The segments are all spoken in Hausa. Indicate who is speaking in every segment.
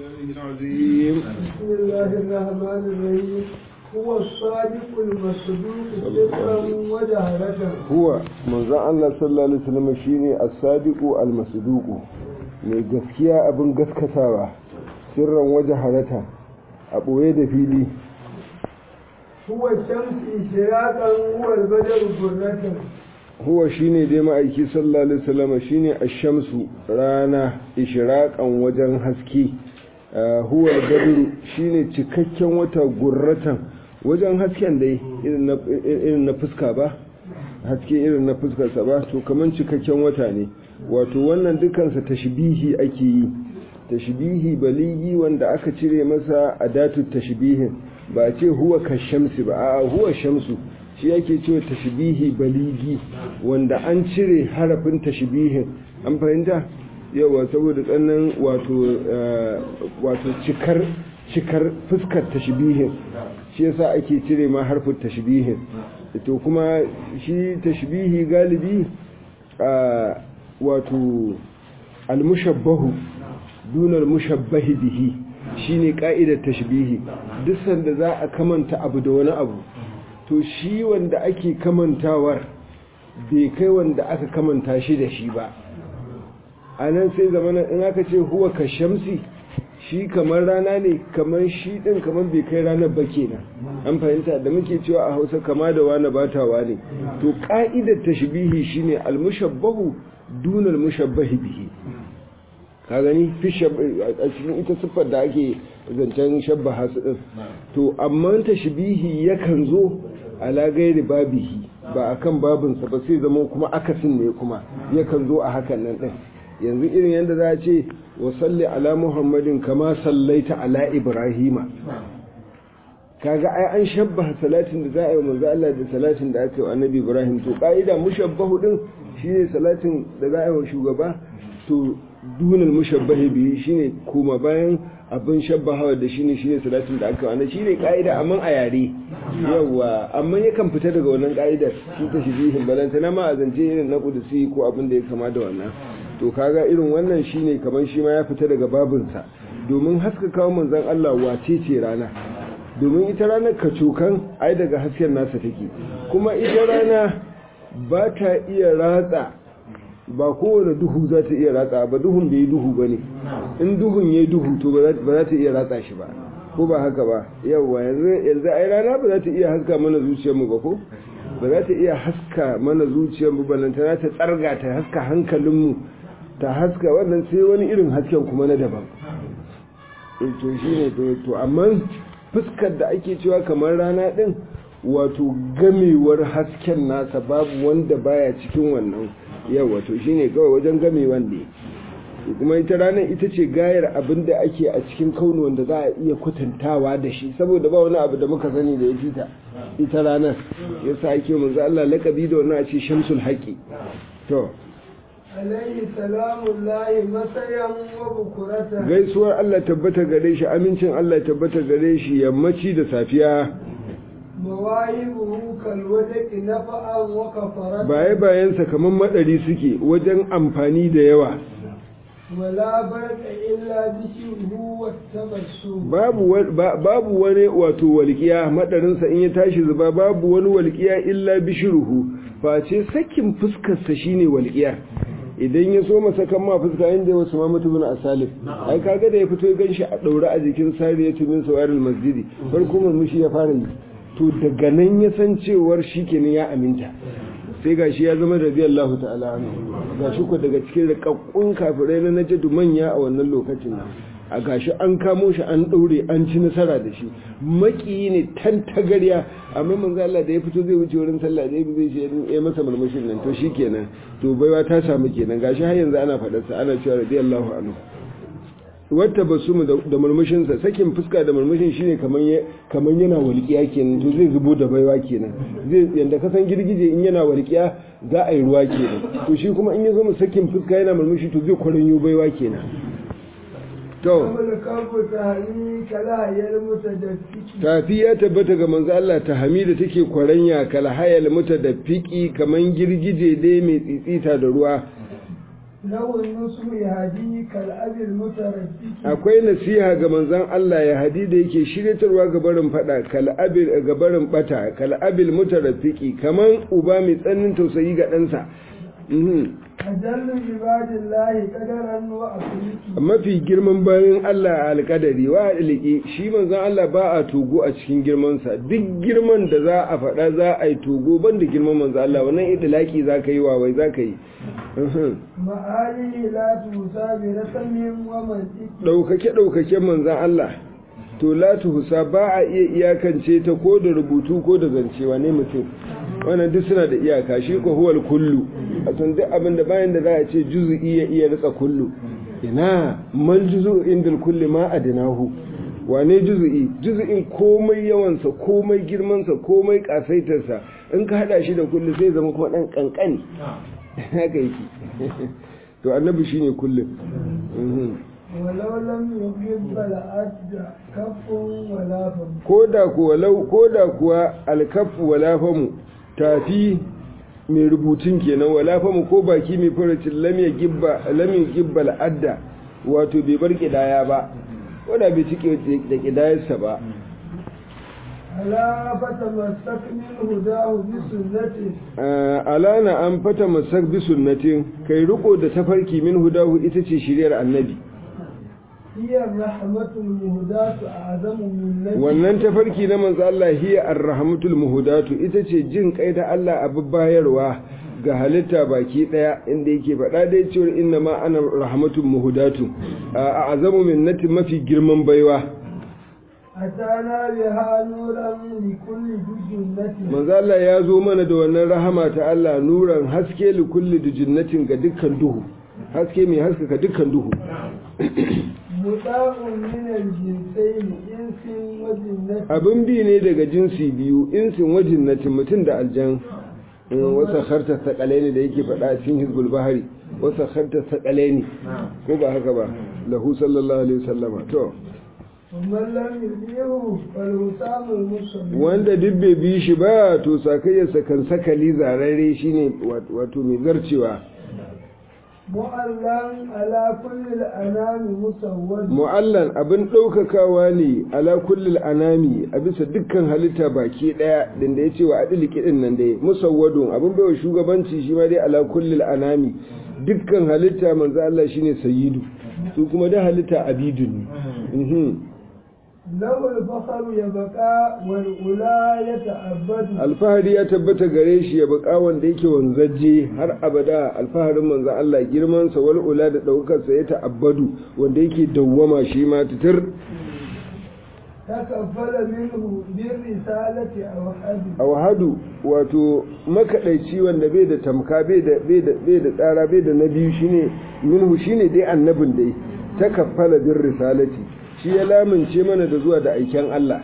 Speaker 1: الله العظيم
Speaker 2: بسم الله الرحمن الرحيم هو الصادق المصدوق سرا وجهرة
Speaker 1: huwa manzon Allah sallallahu alaihi wasallam shine as-sadiqu al-masduqu mai gaskiya abin gaskatawa sirran waje harata a boye da fili
Speaker 2: هو الشمس إشراقا هو البدر برة
Speaker 1: huwa shine dai ma'aiki sallallahu alaihi wasallam shine ash-shamsu rana ishraqan wajen haske Ah, huwa al-badru shine cikakken wata gurratan wajen hasken dai irin na irin na fuska ba haske irin na fuskar sa ba to kaman cikakken wata ne wato wannan dukansa tashbihi ake yi tashbihi baligi wanda aka cire masa adatu tashbihin ba a ce huwa ka shamsi ba a huwa shamsu shi yake cewa tashbihi baligi wanda an cire harafin tashbihin an fahimta yawa saboda tsannan wato eh, wato cikar cikar fuskar tashbihin shi yasa ake cire ma harfin tashbihin to kuma shi tashbihi galibi a wato almushabbahu dunar mushabbahi bihi shine ka'idar tashbihi duk sanda za a kamanta abu da wani abu to shi wanda ake kamantawar bai kai wanda aka kamanta shi da shi ba a nan sai zamanin in aka ce huwa ka shamsi shi kamar rana ne kamar shi din kamar bai kai ranar ba kenan an fahimta da muke cewa a hausa kama da wani batawa ne to ka'idar tashbihi shine almushabbahu dunal mushabbahi bihi ka gani fi shab- a cikin ita siffar da ake zancen shabbaha su din to amma tashbihi yakan zo ala gairi babihi ba akan babinsa ba sai zama kuma akasin ne kuma yakan zo a hakan nan din yanzu irin yadda za a ce wa salli ala muhammadin kama sallaita ala ibrahima kaga ai an shabbaha salatin da za a yi wa manzo Allah da salatin da aka yi wa annabi ibrahim to ka'ida mushabbahu din shine salatin da za a yi wa shugaba to dunal mushabbahi bihi shine kuma bayan abin shabbahawa da shine shine salatin da aka yi wa annabi shine ka'ida amma a yare yawa amma yakan fita daga wannan ka'idar shi ta shibihin balanta na ma a zance irin na kudusi ko abin da ya kama da wannan to kaga irin wannan shine kaman shi ma ya fita daga babinsa domin haska kawo manzon Allah wace ce rana domin ita ranar kacokan ai daga hasken nasa take kuma ita rana ba ta iya ratsa ba kowane duhu za ta iya ratsa ba duhun bai yi duhu ba ne in duhun ya yi duhu to ba za ta iya ratsa shi ba ko ba haka ba yawwa yanzu yanzu ai rana ba za ta iya haska mana zuciyarmu ba ko ba za ta iya haska mana zuciyarmu ba nan ta ta tsarga ta haska hankalinmu ta haska wannan sai wani irin hasken kuma na daban to shi ne to amma fuskar da ake cewa kamar rana ɗin wato gamewar hasken nasa babu wanda baya cikin wannan yau wato shi ne kawai wajen gamewan ne kuma ita ranar ita ce gayar abin da ake a cikin kaunu wanda za a iya kwatantawa da shi saboda ba wani abu da muka sani da ya fita ita ranar yasa ake manzo Allah lakabi da wannan a ce shamsul haqi to
Speaker 2: عليه سلام الله مسيا وبكرة
Speaker 1: gaisuwar Allah tabbata gare shi amincin Allah tabbata gare shi yammaci da safiya
Speaker 2: مواهبه كالودك نفعا وكفرة
Speaker 1: baye bayansa kamar madari suke wajen amfani da yawa
Speaker 2: ولا برق إلا بشره والتبسم
Speaker 1: babu wa- ba- babu wani wato walƙiya madarinsa in ya tashi zuba babu wani walƙiya illa bishiruhu face sakin fuskarsa shine walƙiya idan ya so masa kan ma fuska inda wasu ma mutumin asalif ai kaga da ya fito ya ganshi a daure a jikin sariya tumin sawaril masjidi farko murmushi ya fara yi to daga nan ya san cewar shikenan ya aminta sai gashi ya zama radiyallahu ta'ala anhu gashi ko daga cikin rikakkun kafirai na najadu manya a wannan lokacin nan a gashi an kamo shi an daure an ci nasara da shi maki ne tan tagarya amma manzo Allah da ya fito zai wuce wurin sallah da zai ce ya masa murmushin nan to shikenan to baiwa ta samu kenan gashi har yanzu ana faɗar sa ana cewa radiyallahu anhu wata basumu da murmushin sa sakin fuska da murmushin shine kaman ya kaman yana walƙiya kenan to zai zubo da baiwa kenan zai yanda ka san girgije in yana walƙiya za a yi ruwa kenan to shi kuma in ya zo mu sakin fuska yana murmushi to zai kwaranyo baiwa kenan to
Speaker 2: والكف تهنيك لا يلمتدفك
Speaker 1: tafi ya tabbata ga manzo Allah ta hamida take kwaranya kal hayal mutadaffiki kaman girgije dai mai tsitsita da ruwa
Speaker 2: له النصح يهدي كالأب المتردد
Speaker 1: akwai nasiha ga manzon Allah ya hadi da yake shiryatarwa ga barin fada kal'abil ga barin bata kal'abil mutarafiki kaman uba mai tsannin tausayi ga ɗansa Mhm.
Speaker 2: أجل عباد الله قدرا وأخلاقه
Speaker 1: mafi girman bayan Allah a alƙadari wa aliki shi manzon Allah ba a togo a cikin girmansa duk girman da za a faɗa za a yi togo ban da girman manzon Allah wannan idilaki za ka yi wawai za ka yi Mhm.
Speaker 2: معالي لا توسى برسم ومنطق
Speaker 1: ɗaukake ɗaukaken manzan Allah to la husa ba a iya iyakance ta ko da rubutu ko da zancewa ne mutum wannan duk suna da iyaka shi ko huwal kullu a san duk abin da bayan da za a ce juzu'i ya iya ritsa kullu ina mal juzu indal kulli ma adinahu wane juzu'i juzu'in komai yawansa komai girmansa komai kasaitarsa in ka hada shi da kullu sai zama kuma dan kankani haka yake to annabi shine kullum Mhm.
Speaker 2: ولو لم يحب لأد كف ولا فم
Speaker 1: koda kuwa lau koda kuwa alkafu wala famu tafi mai rubutun kenan wala famu ko baki mai faracin lam ya gibba lam ya gibba al'adda wato bai bar kidaya ba wanda bai cike da kidayarsa ba
Speaker 2: ألا فتمسك من هداه بسنته
Speaker 1: Ah, alana an fata masak bi sunnatin kai riko da tafarki min hudahu ita ce shiriyar annabi
Speaker 2: هي الرحمة المهداة أعظم من نبي
Speaker 1: wannan tafarki na manzo Allah hiya arrahmatul muhudatu ita ce jin kai da Allah abu bayarwa ga halitta baki daya inda yake faɗa dai cewa inna ma ana rahmatul muhudatu a azamu minnati mafi girman baiwa
Speaker 2: أتانا بها نورا لكل جنة
Speaker 1: manzo Allah ya zo mana da wannan rahama ta Allah nuran haske li kulli dijinnatin ga dukkan duhu haske mai haskaka dukkan duhu
Speaker 2: مطاع من الجنسين إنس وجنة
Speaker 1: abin bi ne daga jinsi biyu insin wajinnatin mutum da aljan wasa harta sakalai da yake faɗa a cikin hizbul bahari wasa harta sakalai ko ba haka ba lahu sallallahu alaihi wasallama to
Speaker 2: ومن لم يطيعه فالوسام المصلي
Speaker 1: wanda duk bai bi shi ba to sakayyarsa kan sakali zararre shine wato mai zarcewa
Speaker 2: معلم على كل الأنام مسود
Speaker 1: mu'allan abin ɗaukakawa ne ala kullil anami a bisa dukkan halitta baki ɗaya din da ya ce wa adiliki ɗin nan dai musawwadun abin baiwa shugabanci shi ma dai ala kullil anami dukkan halitta manzo Allah shine sayyidu su kuma da halitta abidun ne Mhm.
Speaker 2: له الفخر يبقى والأولى يتأبد
Speaker 1: alfahari ya tabbata gare shi ya baka wanda yake wanzaje har abada alfaharin manzo Allah girman sa wal ula da daukar sa ya ta'abbadu wanda yake dawwama shi ma titir
Speaker 2: تكفل منه بالرسالة أو حد
Speaker 1: awhadu wato makadaici wanda bai da tamka bai da bai da bai da tsara bai da nabi shine minhu shine dai annabin dai takaffala bir risalati shi ya lamince mana da zuwa da aiken Allah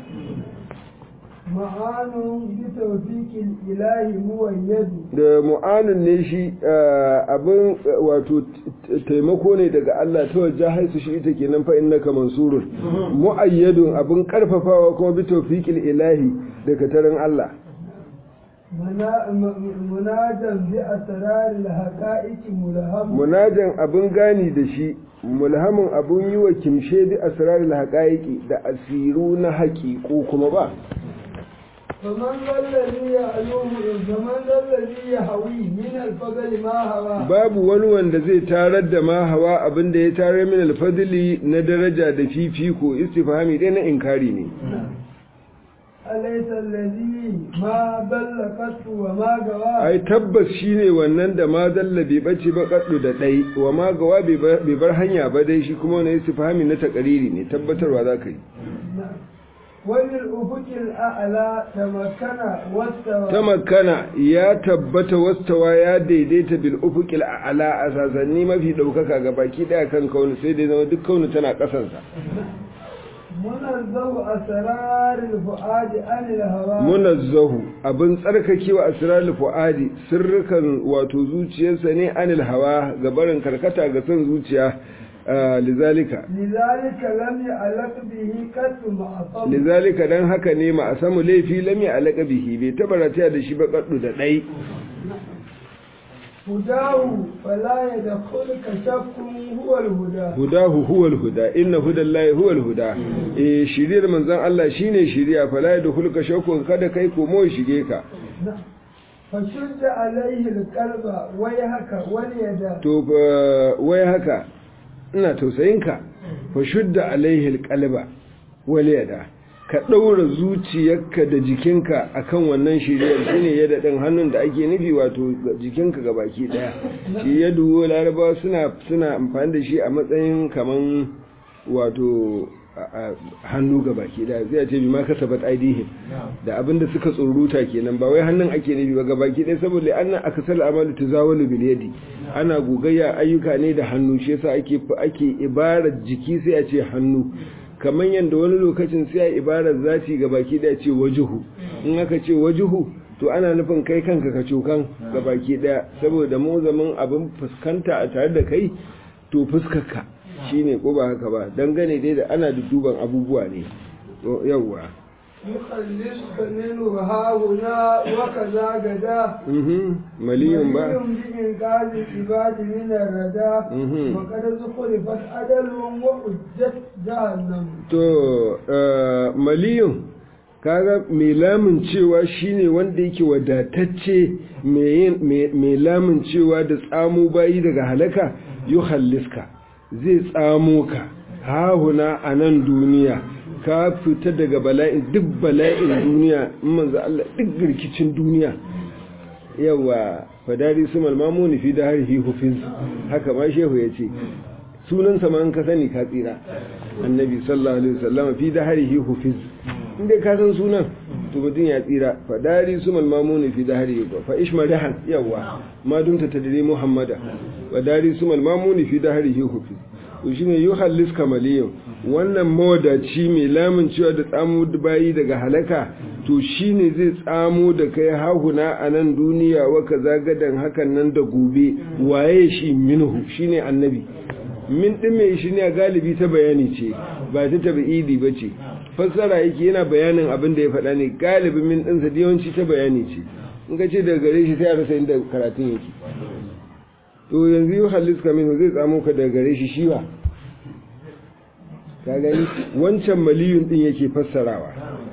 Speaker 2: معان بتوفيق الإله مؤيد
Speaker 1: da mu'anun ne shi ah, abin ah, wato t- taimako ne daga Allah ta wajen haisu shi ita kenan fa innaka mansurun mu'ayyadun abin karfafawa kuma bi tawfiqil ilahi daga tarin Allah
Speaker 2: منا- م- مناجا بأسرار الحقائق ملهم
Speaker 1: munajan abin gani da shi mulhamin abin yi wa kimshe bi asrarul haqaiqi da asiru na haƙiƙo kuma ba
Speaker 2: فمن ذا الذي يعلوه فمن ذا الذي يهوي من الفضل ما هوى
Speaker 1: babu wani wanda zai tarar da ma hawa abin da ya tarar min alfadli na daraja da fifiko istifhami dai na inkari ne
Speaker 2: أليس الذي ما بلغت وما غوى
Speaker 1: ai tabbas shine wannan da ma dalla bai bace ba kaddu da dai wa ma gawa bai bar- bai bar hanya ba dai shi kuma wani istifhami na takariri ne tabbatarwa zaka yi
Speaker 2: وللأفق الأعلى تمكن واستوى
Speaker 1: tamakkana ya tabbata wastawa ya daidaita bil ufuqil a'la a sasanni mafi daukaka ga baki daya kan kauni sai dai zama duk kauni tana kasansa
Speaker 2: منزه أسرار الفؤاد عن الهوى
Speaker 1: munazzahu abin tsarkakewa asrarul fuadi sirrukan wato zuciyarsa ne anil hawa ga barin karkata ga son zuciya ah, lizalika
Speaker 2: لذلك لم يعلق به قط معصم
Speaker 1: lizalika dan haka ne ma a samu laifi lam ya alaka bihi bai taba rataya da shi ba kaddu da dai
Speaker 2: هداه فلا يدخلك شك هو الهدى
Speaker 1: hudahu huwal huda inna hudallahi huwal huda eh shiriyar manzon Allah shine shiriya fala yadkhuluka shakkun kada kai komo ya shige ka
Speaker 2: فشد عليه القلب ويهك واليد
Speaker 1: to fa- wai haka ina tausayinka fa shudda alaihi alqalba wal yada ka daura zuciyarka da jikinka akan wannan shiriyar shine yada din hannun da ake nufi wato jikinka gabaki daya shi yadu laraba suna suna amfani da shi a matsayin kaman wato a- a- hannu gabaki daya zai ce bi ma kasabat aidihim da abinda suka tsoruta kenan ba wai hannun ake nufi ba gabaki daya saboda annan akasal amalu tazawalu bil yadi ana gogayya ayyuka ne da hannu shi yasa ake ake ibarar jiki sai a ce hannu kamar yadda wani lokacin sai a ibarar zati ga baki daya ce wajuhu in aka ce wajuhu to ana nufin kai kanka ka cokan ga baki daya saboda mu zaman abin fuskanta a tare da kai to fuskarka shine ko ba haka ba dangane dai da ana duban abubuwa ne To, yawwa
Speaker 2: يخلصك منه ها هنا وكذا غدا
Speaker 1: mhm maliyun ba
Speaker 2: بإنقاذ العباد من الردى
Speaker 1: Mhm.
Speaker 2: وقد زخرفت أدل وأجت جهنم
Speaker 1: to eh, maliyun kaga mai lamun cewa shine wanda yake wadatacce mai yin- mai mai lamun cewa da tsamo bayi daga halaka yuhalliska zai tsamo ka hahuna a nan duniya ka fita daga bala'in duk bala'in duniya in manzo Allah duk rikicin duniya yawa fadari su malmamuni fi da harfi hufiz haka ma shehu ya ce sunansa ma an ka sani ka tsira annabi sallallahu alaihi wasallam fi da harfi hufiz inda ka san sunan to mutum ya tsira fadari su malmamuni fi da harfi fa ishmadahan yawa ma dumta tadri muhammada fadari su malmamuni fi da harfi hufiz to shine yuhallis kamaliyun wannan mawadaci mai lamun cewa da tsamo bayi daga halaka to shine zai tsamo da kai hahuna a nan duniya wa kaza gadan hakan nan da gobe waye shi minhu shine annabi min din mai shi ne a galibi ta bayani ce ba ta tabi'idi ba ce fassara yake yana bayanin abin da ya faɗa ne galibi min ɗinsa da yawanci ta bayani ce in ka ce daga gare shi sai a rasa inda karatun yake to yanzu yi haliska min zai tsamo ka daga gare shi shi ba ka gani wancan maliyun din yake fassarawa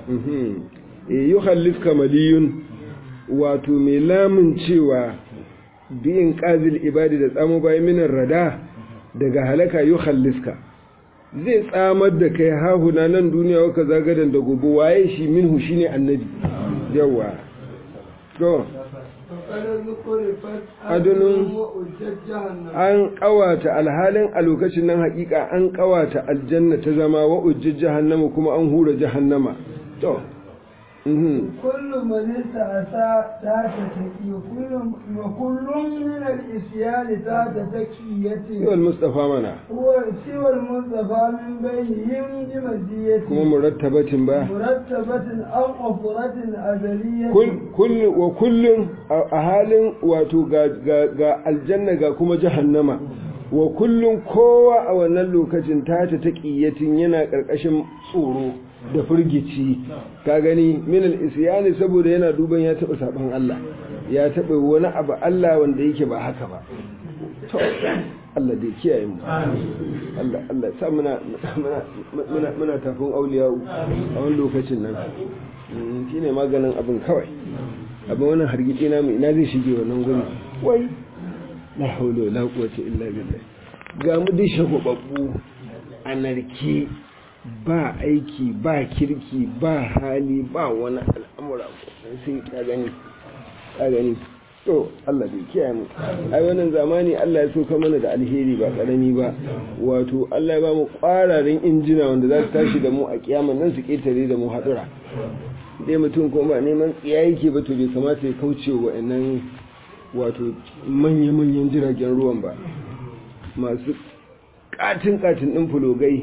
Speaker 1: yi haliska maliyun wato mai lamun cewa biyin ƙazil ibadi da tsamo bayan minar rada daga halaka yi haliska zai tsamar da kai hahuna nan duniya waka zagadan da gobe waye shi minhu shine annabi yawa to
Speaker 2: فقد زخرفت
Speaker 1: أدل
Speaker 2: وأجت جهنم
Speaker 1: an kawata alhalin a lokacin nan hakika an kawata aljanna ta zama wa ujjij jahannama kuma an hura jahannama to mhm
Speaker 2: كل من استعصى تحت تكي وكل وكل من الإسيان تحت تكيته
Speaker 1: wal mustafa mana
Speaker 2: هو سوى المصطفى من بينهم بمزيته
Speaker 1: kuma murattabatin ba
Speaker 2: مرتبة أو قفرة أزلية
Speaker 1: kul kul wa kullun a a halin wato ga ga, ga aljanna ga kuma jahannama wa kullun kowa a wannan lokacin ta ta taqiyatin yana karkashin tsoro da firgici ka gani min al-isyani saboda yana duban ya taba saban Allah ya taba wani abu Allah wanda yake ba haka ba to Allah dai kiyaye mu Allah Allah sa muna muna muna muna tafin auliya a wani lokacin nan Mm, shine maganin abin kawai abin wannan hargitsi na mu ina zai shige wannan guri wai la hawla wala quwwata illa billah ga mu dai shagwababbu anarki ba aiki ba kirki ba hali ba wani al'amura sai ka gani ka gani to Allah bai kiyaye mu ai wannan zamani Allah ya so ka mana da alheri ba karami ba wato Allah ya ba mu kwararin injina wanda za su tashi da mu a kiyaman nan su ketare da mu hadura dai mutum kuma ba neman tsiya yake ba to bai kamata ya kauce wa wa'annan wato manya-manyan jiragen ruwan ba masu katin-katin ɗin fulogai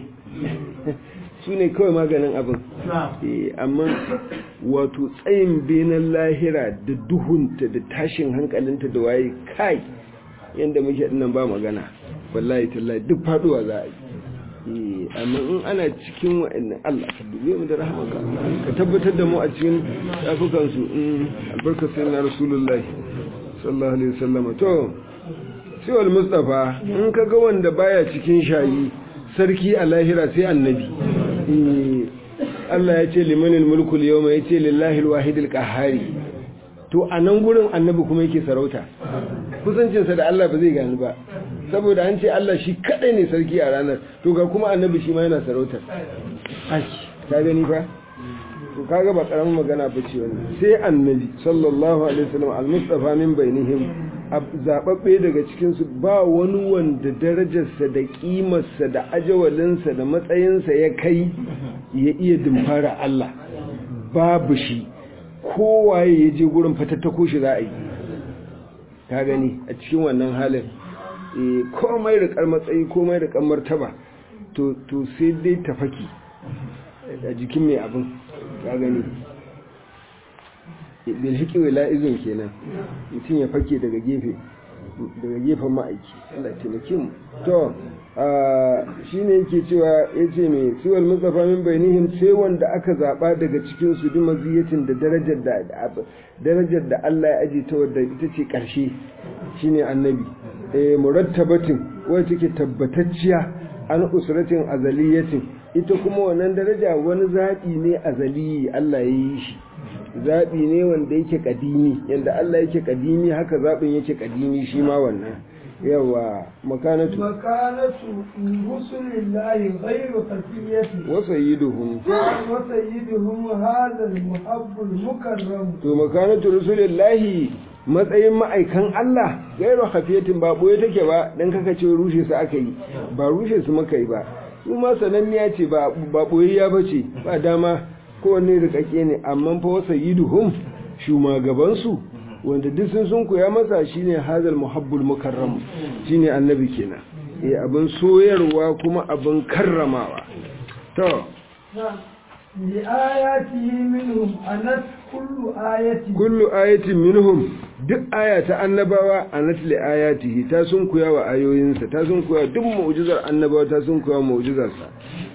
Speaker 1: su ne kawai maganin abin Eh, amma wato tsayin benin lahira da duhunta da tashin hankalinta da waye kai yadda muke dinnan ba magana wallahi tallahi duk faduwa za a yi Eh, amma in ana cikin wa'annan Allah ka dube mu da rahmanka ka tabbatar da mu a cikin shafukansu in albarkar sayyidina rasulullahi sallallahu alaihi wasallam to siwal mustafa in ka ga wanda baya cikin shayi sarki a lahira sai annabi Allah ya ce limanil mulkul yawma ya ce lillahi alwahidil qahhari to a nan gurin annabi kuma yake sarauta kusancinsa da Allah ba zai gani ba saboda an ce Allah shi kadai ne sarki a ranar to ga kuma annabi shi ma yana sarautar aki ka gani fa to kaga ba karamin magana ba ce wannan sai annabi sallallahu alaihi wasallam al-mustafa min bainihim zababbe daga cikin su ba wani wanda darajarsa da kimarsa da ajawalinsa da matsayinsa ya kai ya iya dimfara Allah babu shi kowaye ya je gurin fatattako shi za a yi ka gani a cikin wannan halin komai da matsayi komai da martaba to sai dai tafaki a jikin mai abin ka gani bilhiki wila izin kenan mutum ya fake daga gefe daga gefen ma'aiki Allah taimake mu to shi ne yake cewa ya ce mai siwal mustafa min bainihim sai wanda aka zaba daga cikin su bi maziyatin da darajar da darajar da Allah ya aje ta wadda ita ce karshe shine annabi eh murattabatin wacce take tabbatacciya an usratin azaliyatin ita kuma wannan daraja wani zaɓi ne azali Allah ya yi shi zaɓi ne wanda yake ƙadimi yadda Allah yake ƙadimi haka zaɓin yake ƙadimi shi ma wannan yawa makanatu
Speaker 2: makanatu rusulillahi ghairu khafiyati
Speaker 1: wa sayyiduhum
Speaker 2: wa sayyiduhum hadha al-muhabb al-mukarram
Speaker 1: to makanatu rusulillahi matsayin ma'aikan Allah gairu hafiyatin ba boye take ba dan kaka ce rushe su aka yi ba rushe su muka yi ba su ma sananniya ce ba ba boyayya bace ba dama kowanne rikake ne amma fa wasa yiduhum shumagaban su wanda duk sun sun koya masa shine hazal muhabbul mukarram shine annabi kenan eh abin soyarwa kuma abin karramawa to
Speaker 2: لآياته منهم أنت كل آية
Speaker 1: كل آية منهم duk aya ta annabawa a natli ayatihi ta sun kuya wa ayoyinsa ta sun kuya duk mu'jizar annabawa ta sun kuya mu'jizarsa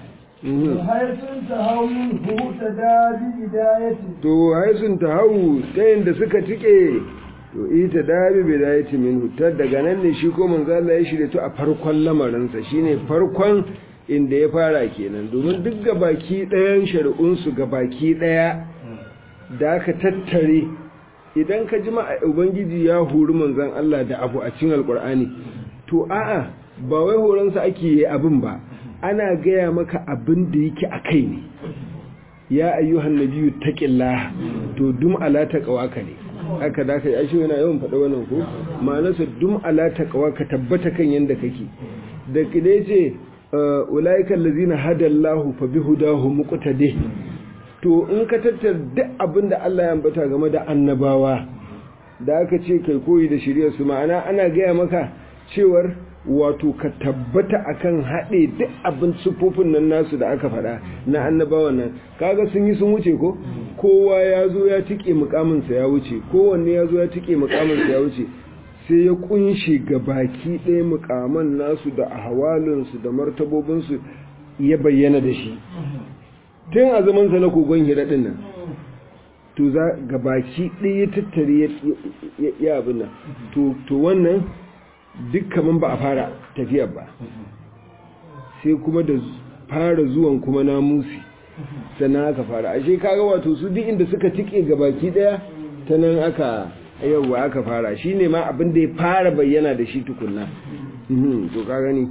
Speaker 2: haisun ta hau minhu ta dabi hidayati
Speaker 1: to haisun ta hau ta yadda suka tike to ita dabi bidayati minhu ta daga nan ne shi ko manzo Allah ya shirye to a farkon lamarinsa shine farkon inda ya fara kenan domin duk gabaki ɗayan shari'unsu gabaki ɗaya da aka tattare idan ka ji ubangiji ya hori manzan Allah da abu a cikin alkur'ani to a'a ba wai horonsa ake yi abin ba ana gaya maka abin da yake a kai ne ya ayyuhan nabiyyu taqillah to dum ala taqwaka ne haka da kai ashe yana yawan faɗa wannan ko ma'anarsa dum ala taqwaka tabbata kan yanda kake da kide ce ulaiikal ladzina hadallahu fa bihudahu muqtadi to in ka tattar duk abin da Allah ya ambata game da annabawa da aka ce kai koyi da shirya su ma'ana ana gaya maka cewar wato ka tabbata akan haɗe duk abin sufofin nan nasu da aka faɗa na annabawan nan kaga sun yi sun wuce ko kowa ya zo ya tike mukaminsa ya wuce kowanne ya zo ya tike mukaminsa ya wuce sai ya kunshi ga baki ɗaya mukaman nasu da ahwalinsu da martabobinsu ya bayyana da shi tun a zamansa na kogon hira ɗin nan to za ga baki ɗaya ya tattare ya abin nan to wannan duk kaman ba a fara tafiyar ba sai kuma da fara zuwan kuma namusi sannan aka fara ashe kaga wato su duk inda suka tike ga baki ɗaya ta nan aka yauwa aka fara shi ne ma abin da ya fara bayyana da shi tukunna to ka gani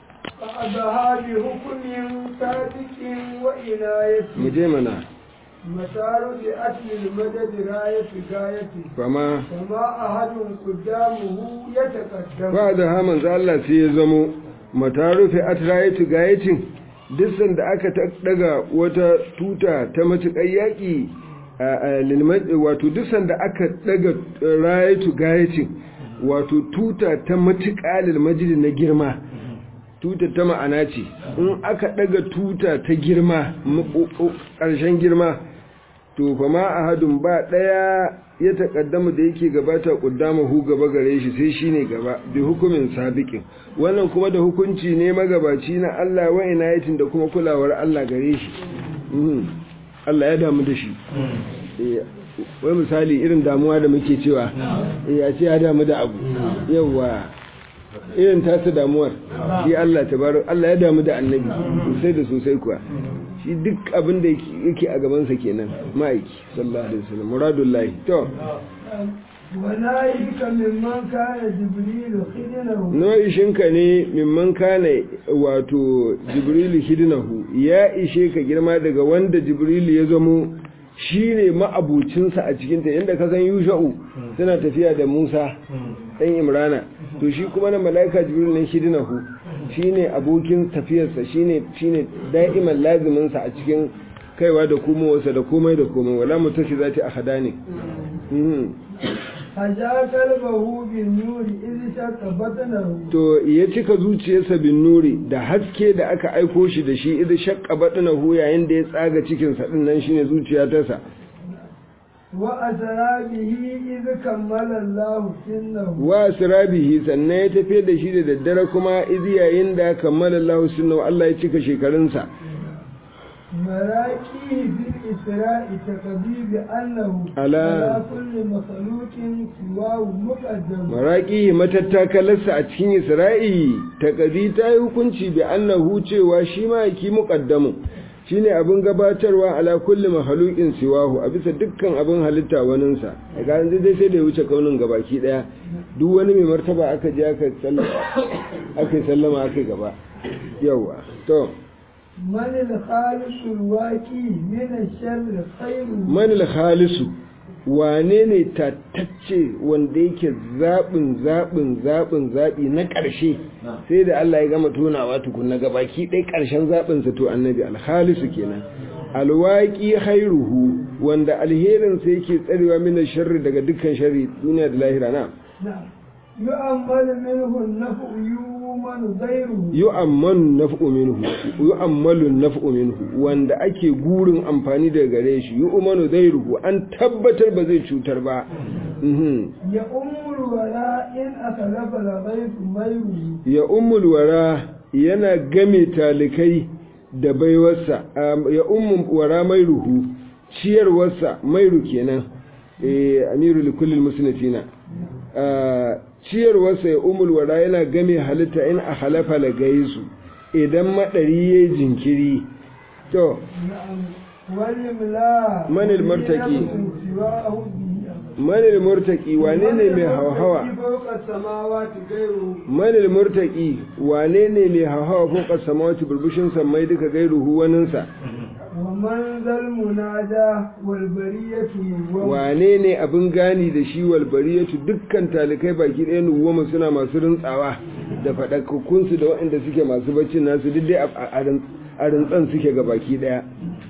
Speaker 2: فأبها بحكم صادق وإناية
Speaker 1: mu je mana
Speaker 2: مسار لأتل المدد راية غاية
Speaker 1: fama
Speaker 2: وما أحد قدامه يتقدم
Speaker 1: ba da haman za Allah sai ya zamo mata rufe atrayatu gayatin duk sanda aka ta- daga wata tuta ta matuƙar yaƙi a- a lilma- wato duk sanda aka daga rayatu gayatin wato tuta ta matuƙa lilmajidi na girma tuta ta ma'ana ce in aka daga tuta ta girma maƙoƙo- ƙarshen girma to fa ma ahadun ba daya ya takaddama da yake gabata kuddama hu gaba gare shi sai shine gaba bi hukumin sabiqin wannan kuma da hukunci ne magabaci na Allah wa inayatin da kuma kulawar Allah gare shi Mhm. Allah ya damu da shi Eh, wai misali irin damuwa da muke cewa ya ce ya damu da abu yawa irin tasa damuwar shi Allah tabarak Allah ya damu da annabi sosai da sosai kuwa shi duk abin da yake a gabansa kenan ma'aiki sallallahu alaihi wasallam muradullahi to
Speaker 2: ونائك ممن كان جبريل خدنه
Speaker 1: nau'ishinka ne mimman kana wato jibrilu hidinahu ya ishe ka girma daga wanda jibrilu ya zamo shi ne ma'abucinsa a cikinta yadda ka san yusha'u suna tafiya da musa ɗan imrana to shi kuma na mala'ika jibrilu ne hidinahu shi ne abokin tafiyarsa shi ne da'iman laziminsa a cikin kaiwa da komowarsa da komai da komai wala mutashi za ta ahada ne
Speaker 2: haja kalbahu bin nuri iz shaqqa batnahu
Speaker 1: to ya cika zuciyarsa bin nuri da haske da aka aiko shi da shi idan shaqqa batnahu yayin da ya tsaga cikin sa din nan shine zuciya ta sa
Speaker 2: wa asra bihi iz kammala Allah sinnahu
Speaker 1: wa sirabihi sannan ya tafi da shi da daddare kuma iz yayin da kammala Allah sunnahu Allah ya cika shekarunsa
Speaker 2: مراكيه في الإسراء تقضي بأنه
Speaker 1: على
Speaker 2: كل مخلوق سواه مقدم
Speaker 1: maraƙi matattakalarsa a cikin isra'i taƙadi ta yi hukunci bi annahu cewa shi ma yaki muƙaddamu shi ne abin gabatarwa ala kulli mahalukin siwahu a bisa dukkan abin halitta waninsa a ga yanzu dai sai da ya wuce kaunin gabaki ɗaya duk wani mai martaba aka je aka yi sallama aka yi gaba yawa to
Speaker 2: من الخالق الواقي من الشر خير
Speaker 1: manil khalisu wane ne tattacce wanda yake zaɓin zaɓin zaɓin zaɓi na ƙarshe sai da Allah ya gama tunawa tukunna gabaki ɗai ƙarshen zaɓinsa to annabi alhalisu kenan alwaƙi khairuhu wanda alherinsa yake tsarewa mina sharri daga dukkan sharri duniya da lahira na
Speaker 2: نعم يؤمل منه النفع يؤمن غيره
Speaker 1: yu'ammanu naf'u minhu yu'ammalu naf'u minhu wanda ake gurin amfani daga gare shi yu'manu dhairuhu an tabbatar ba zai cutar ba mhm
Speaker 2: يؤم الولاء إن أخلف الغيث ميره
Speaker 1: ya ummul wara yana game talikai da baiwarsa am- ya ummul wara mai ruhu ciyarwarsa mairu kenan eh amiru likullil musnifina Ah, ciyarwarsa ya ummul wara yana game halitta in a halafa la gaisu idan madari yayi jinkiri to
Speaker 2: نعم والإملاء
Speaker 1: من المرتقي؟
Speaker 2: سواه به
Speaker 1: manil murtaki wane ne mai hauhawa
Speaker 2: فوق السماوات غيره
Speaker 1: manil murtaki wane ne mai hauhawa ko kasamawati burbushin sammai duka gairuhu waninsa
Speaker 2: ومن ذا المنادى والبرية والو-
Speaker 1: wane ne abin gani da shi walbariyatu dukkan talikai baki ɗaya nuwama suna masu rintsawa da faɗakakkunsu da waɗanda suke masu baccin nasu duk dai a- a a rintsan suke ga baki ɗaya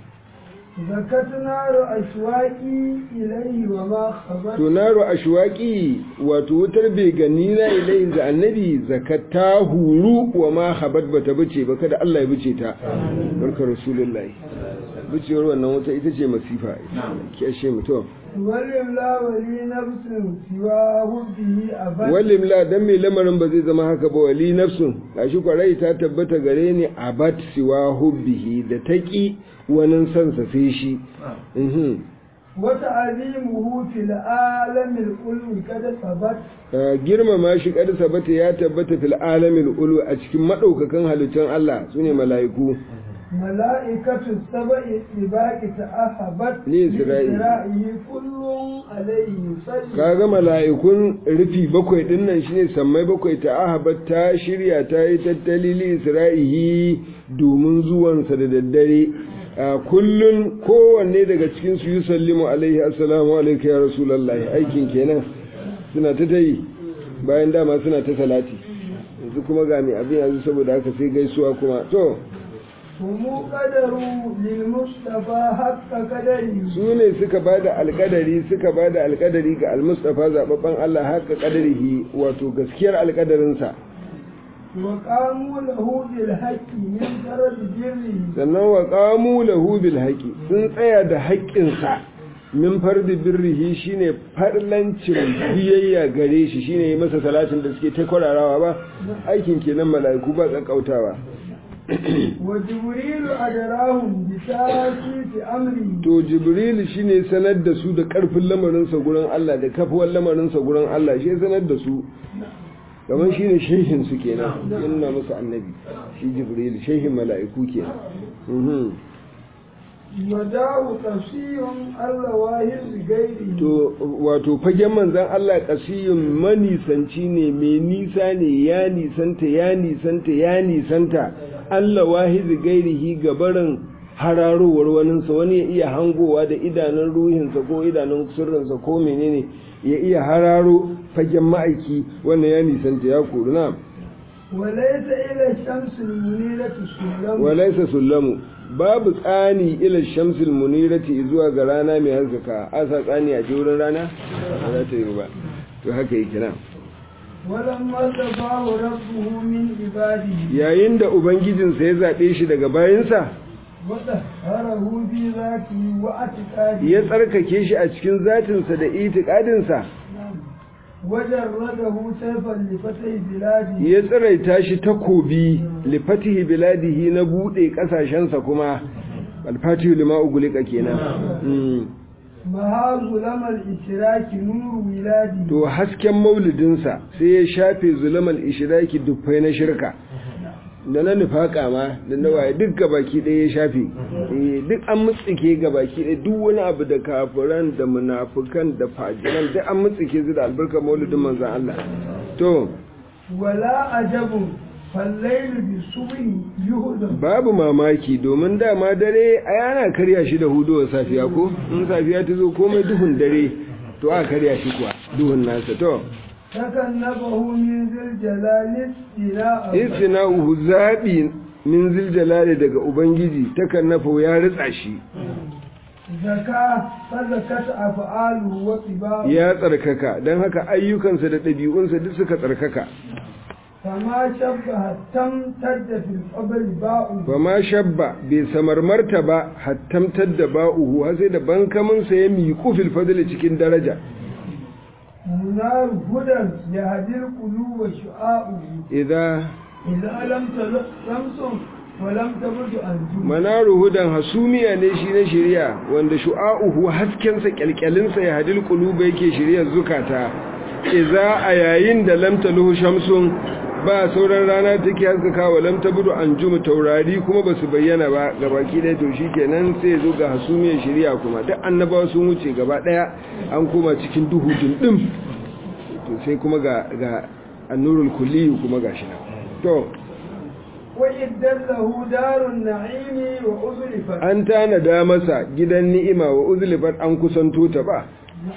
Speaker 2: زكت نار أشواقي إليه وما خبت
Speaker 1: tunaru ashwaqi wato wutar begani na ilai ga annabi zakata huru wa ma habat bata bace ba kada Allah ya bace ta barka rasulullahi bicewar wannan wuta ita ce masifa ki ashe mutum
Speaker 2: ولله ولي نفس سواه به أبد
Speaker 1: wallim la dan mai lamarin ba zai zama haka ba wali nafsun gashi kwarai ta tabbata gare ni abat siwa hubbihi da taqi wani san sa sai shi mhm
Speaker 2: وتعظيمه في العالم القلب قد ثبت
Speaker 1: Ah, girmama shi kada sabata ya tabbata fil alamil ulu a cikin madaukakan halittun Allah sune mala'iku
Speaker 2: ملائكة السبع الطباق تأهبت
Speaker 1: لإسرائيل.
Speaker 2: لإسرائيل كل عليه يصلي
Speaker 1: kaga mala'ikun rufi bakwai din nan shine sammai bakwai ta ahabat ta shirya ta yi tattali li isra'ihi domin zuwansa da daddare a kullun kowanne daga cikin su yusallimu alaihi assalamu alayka ya rasulullahi aikin kenan suna ta tayi bayan dama suna ta salati yanzu kuma ga mai abin yanzu saboda haka sai gaisuwa kuma to
Speaker 2: هم قدروا للمصطفى حق قدره
Speaker 1: su ne suka ba da alkadari suka ba da alkadari ga almustafa zababban Allah haka kadarihi wato gaskiyar alkadarinsa
Speaker 2: وقاموا له بالحق من فرد جره
Speaker 1: sannan wa qamu lahu bil haqi sun tsaya da haƙƙinsa min fardi birrihi shine farlancin biyayya gare shi shine yi masa salatin da suke ta kwararawa ba aikin kenan mala'iku ba tsakautawa
Speaker 2: وجبريل أدراهم بتاسيس أمره
Speaker 1: to jibril shine sanar da su da karfin lamarinsa gurin Allah da kafuwar lamarinsa gurin Allah shi sanar da su kamar shine shehin su kenan yana musu annabi shi jibril shehin mala'iku kenan mhm
Speaker 2: وداه قصي الرواهر بغيره
Speaker 1: to wato fagen manzan Allah kasiyun manisanci ne mai nisa ne ya nisanta ya nisanta ya nisanta Allah wahizi gairihi gabarin hararowar waninsa wani ya iya hangowa da idanun ruhinsa ko idanun sirrinsa ko menene ya iya hararo fagen ma'aiki wannan ya nisanta ya kori na
Speaker 2: وليس إلى الشمس المنيرة سلم
Speaker 1: walaisa sullamu babu tsani ila shamsil munirati zuwa ga rana mai haskaka asa tsani a wurin rana ba za ta yi ba to haka yake nan
Speaker 2: ولما اصطفاه ربه من عباده
Speaker 1: yayin da ubangijinsa ya zaɓe shi daga bayansa
Speaker 2: وطهره في ذاته واعتقاده
Speaker 1: ya tsarkake shi a cikin zatinsa da itikadinsa
Speaker 2: وجرده سيفا لفتح بلاده
Speaker 1: ya tsiraita shi takobi lifatihi biladihi na buɗe ƙasashensa kuma alfatihu lima ugulika kenan Mm.
Speaker 2: مها ظلم الإشراك نور ولاده
Speaker 1: to hasken maulidinsa sai ya shafe zulamal ishiraki dufai na shirka da na nufaka ma da na waye duk gabaki ɗaya ya shafe Eh, duk an mutsike gabaki ɗaya duk wani abu da kafiran da munafukan da fajiran duk an mutsike su da albarkar maulidin manzan Allah to
Speaker 2: ولا عجب فالليل بالصبح يهدم
Speaker 1: babu mamaki domin dama dare a yana karya shi da huduwar safiya ko in safiya ta zo komai duhun dare to a karya shi kuwa duhun nasa to
Speaker 2: تكنبه من ذي الجلال استيلاء
Speaker 1: istina'uhu zaɓi min ziljalali daga ubangiji takan nafa ya ritsa shi
Speaker 2: زكاة فزكت أفعاله وطباعه
Speaker 1: ya tsarkaka don haka ayyukansa da ɗabi'unsa duk suka tsarkaka
Speaker 2: فما شبه تمتد في القبر باء
Speaker 1: ba ma shabba bai samarmarta ba hattamtar da ba'uhu har sai da bankaminsa ya miƙu fil fadli cikin daraja
Speaker 2: منار هدى يهدي القلوب شعاؤه
Speaker 1: idan
Speaker 2: إذا لم تلق شمس ولم تبرد أنجم
Speaker 1: manaru hudan hasumiya ne shi na shirya wanda shu'a'uhu haskensa kyalkyalinsa ya hadil quluba yake shiryar zukata iza a yayin da lam taluhu shamsun ba sauran rana take haskaka wa lam tabudu anjum taurari kuma basu bayyana ba gabaki ɗaya to shikenan sai zo ga hasumiyar shirya kuma duk annabawa sun wuce gaba ɗaya an koma cikin duhu dindim to sai kuma ga ga annurul kulli kuma gashi nan to
Speaker 2: وإدت له دار النعيم وأزلفت
Speaker 1: an tanada masa gidan ni'ima wa uzlifat an kusanto ta ba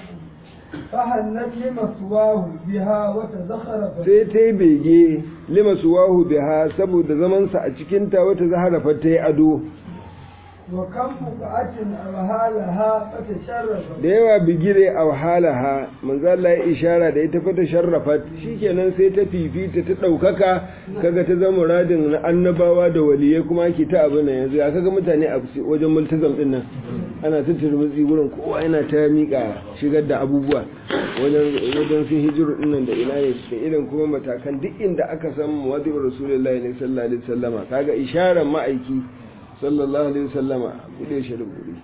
Speaker 2: فهنت لمثواه بها وتزخرفت
Speaker 1: sai ta yi bege lima suwahu biha saboda zamansa a cikinta wata zaharafar ta yi ado
Speaker 2: وكم بقعة أرها لها فتشرفت
Speaker 1: da yawa bigire a wahalaha manzo Allah ya ishara da ita fata sharrafat shikenan sai ta fifita ta daukaka kaga ta zama muradin na annabawa da waliyai kuma ake ta abin nan yanzu ya kaga mutane a wajen multazam din nan ana ta turmutsi gurin kowa yana ta mika shigar da abubuwa wajen wajen sun hijiru din nan da ina ne da irin kuma matakan duk inda aka san muwadi rasulullahi ne sallallahu alaihi wasallama kaga isharar ma'aiki sallallahu alaihi wasallama bude shi da guri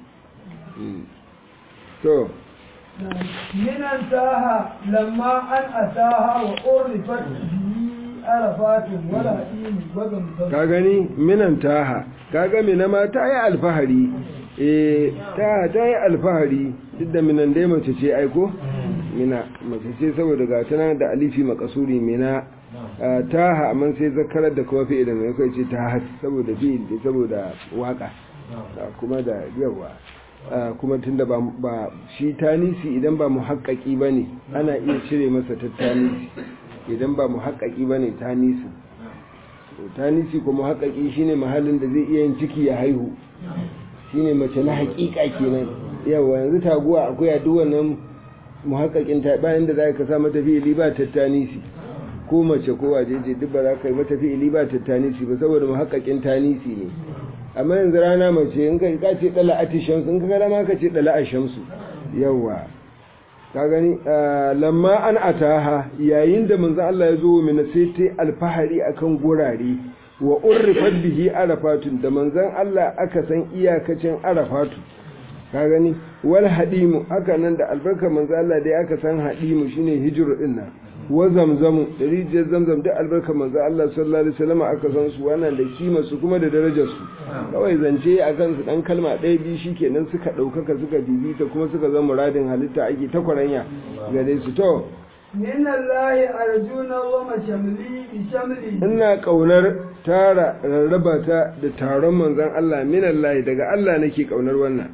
Speaker 1: to
Speaker 2: من انتهى لما أن أتاها وأرفت به عرفات ولا إيم وغمزة
Speaker 1: ka gani minan taha kaga mina ma ta yi alfahari eh ta ta yi alfahari duk da minan dai mace ce aiko mina mace ce saboda ga tana da alifi makasuri mina ah, taha amma sai zakarar da kuma fi'ilin mai kai ce ta saboda fi'il saboda waka ah, kuma da yawa ah, kuma tunda ba ba shi tanisi idan ba muhaqqaqi bane ana iya cire masa tattanisi idan ba muhaqqaqi bane tanisi tanisi kuma haƙaƙi shine mahallin da zai iya yin ciki ya haihu shine mace na haƙiƙa kenan yawa yanzu taguwa akwai a duk wannan muhaƙaƙin ta bayan da za ka sa mata fi'ili ba tattanisi ko mace ko wajeje duk ba za ka yi mata fi'ili ba tattanisi ba saboda muhaƙaƙin tanisi ne amma yanzu rana mace in ka ka ce dala ati shamsu in ka ga dama ka ce dala a shamsu yawa ka gani ah, lamma an ataha yayin da manzo Allah ya zo mina sai ta alfahari akan gurare wa urrifat bihi arafatun da manzon Allah aka san iyakacin arafatu ka gani wal hadimu haka nan da albarkar manzon Allah dai aka san hadimu shine hijru din nan wa zamzamu da rijiyar zamzam da albarkar manzon Allah sallallahu alaihi wasallam aka san su wannan da kima su kuma da darajar su kawai zance a kan su dan kalma ɗaya biyu shikenan suka ɗaukaka suka bibita kuma suka zama muradin halitta ake ta kwaranya gare su to
Speaker 2: من الله أرجونا وما شملي بشملي
Speaker 1: ina kaunar tara rarraba ta da taron manzon Allah minallahi daga Allah nake kaunar wannan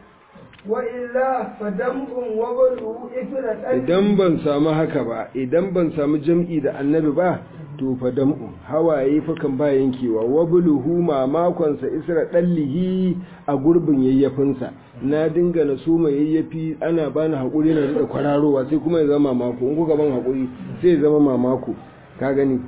Speaker 2: وإلا فدمع وبلو إثر
Speaker 1: idan ban samu haka ba idan ban samu jam'i da annabi ba to fa dam'u hawaye fakan ba yankewa wa buluhu mamakonsa isra dallihi a gurbin yayyafinsa na dinga na so mai yayyafi ana bani hakuri na da kwararowa sai kuma ya zama mamako in kuka ban hakuri sai ya zama mamako ka gani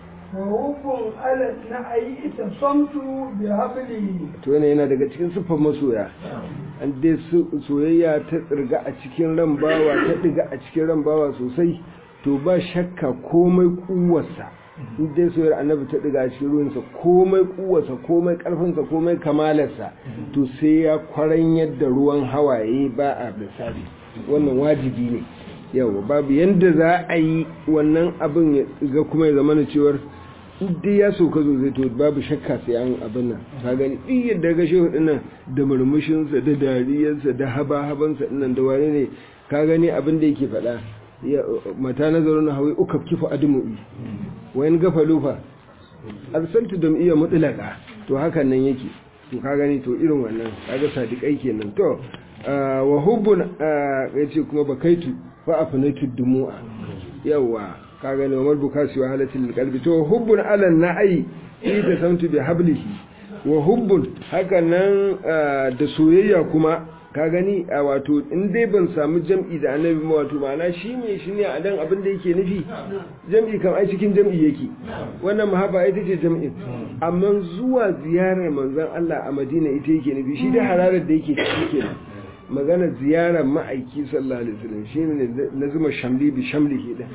Speaker 2: وهب على النعي اتصمت بحبلي
Speaker 1: to yana yana daga cikin siffar masoya an dai su- soyayya ta tsirga a cikin ran bawa ta diga a cikin ran bawa sosai to ba shakka komai kuwarsa in dai soyayyar annabi ta diga a cikin ruwansa komai kuwarsa komai karfinsa komai kamalarsa to sai ya kwaran yadda ruwan hawaye ba a lissafi wannan wajibi ne yau babu yadda za a yi wannan abin ya ga kuma ya zama cewar dai ya sauka zo zai to babu shakka sai an abin nan ka gani duk yadda ga shehu dinnan da murmushinsa da dariyarsa da haba-habansa dinnan da wane ne ka gani abin da yake faɗa ya mata nazarin hawi uka kifa admu'i wayan gafa lufa arsaltu dam'iyya mutlaka to hakan nan yake to ka gani to irin wannan kaga sadiqai kenan to ah, wa hubbun ah, yace kuma bakaitu fa afnaitu dumu'a yawa ka gani wa malbuka su halatil qalbi to hubbun ala na'i ita samtu bi hablihi wa hubbun haka nan ah, da soyayya kuma ka gani a wato in dai ban samu jam'i da annabi ba wato ma'ana shi ne shi ne a dan abin da yake nufi jam'i kam ai cikin jam'i yake wannan mahaba ita ce jam'in amma zuwa ziyarar manzon Allah a Madina ita yake nufi shi da hararar da yake ciki kenan magana ziyarar ma'aiki sallallahu alaihi wasallam shi ne na zuma shamli bi shamli ke da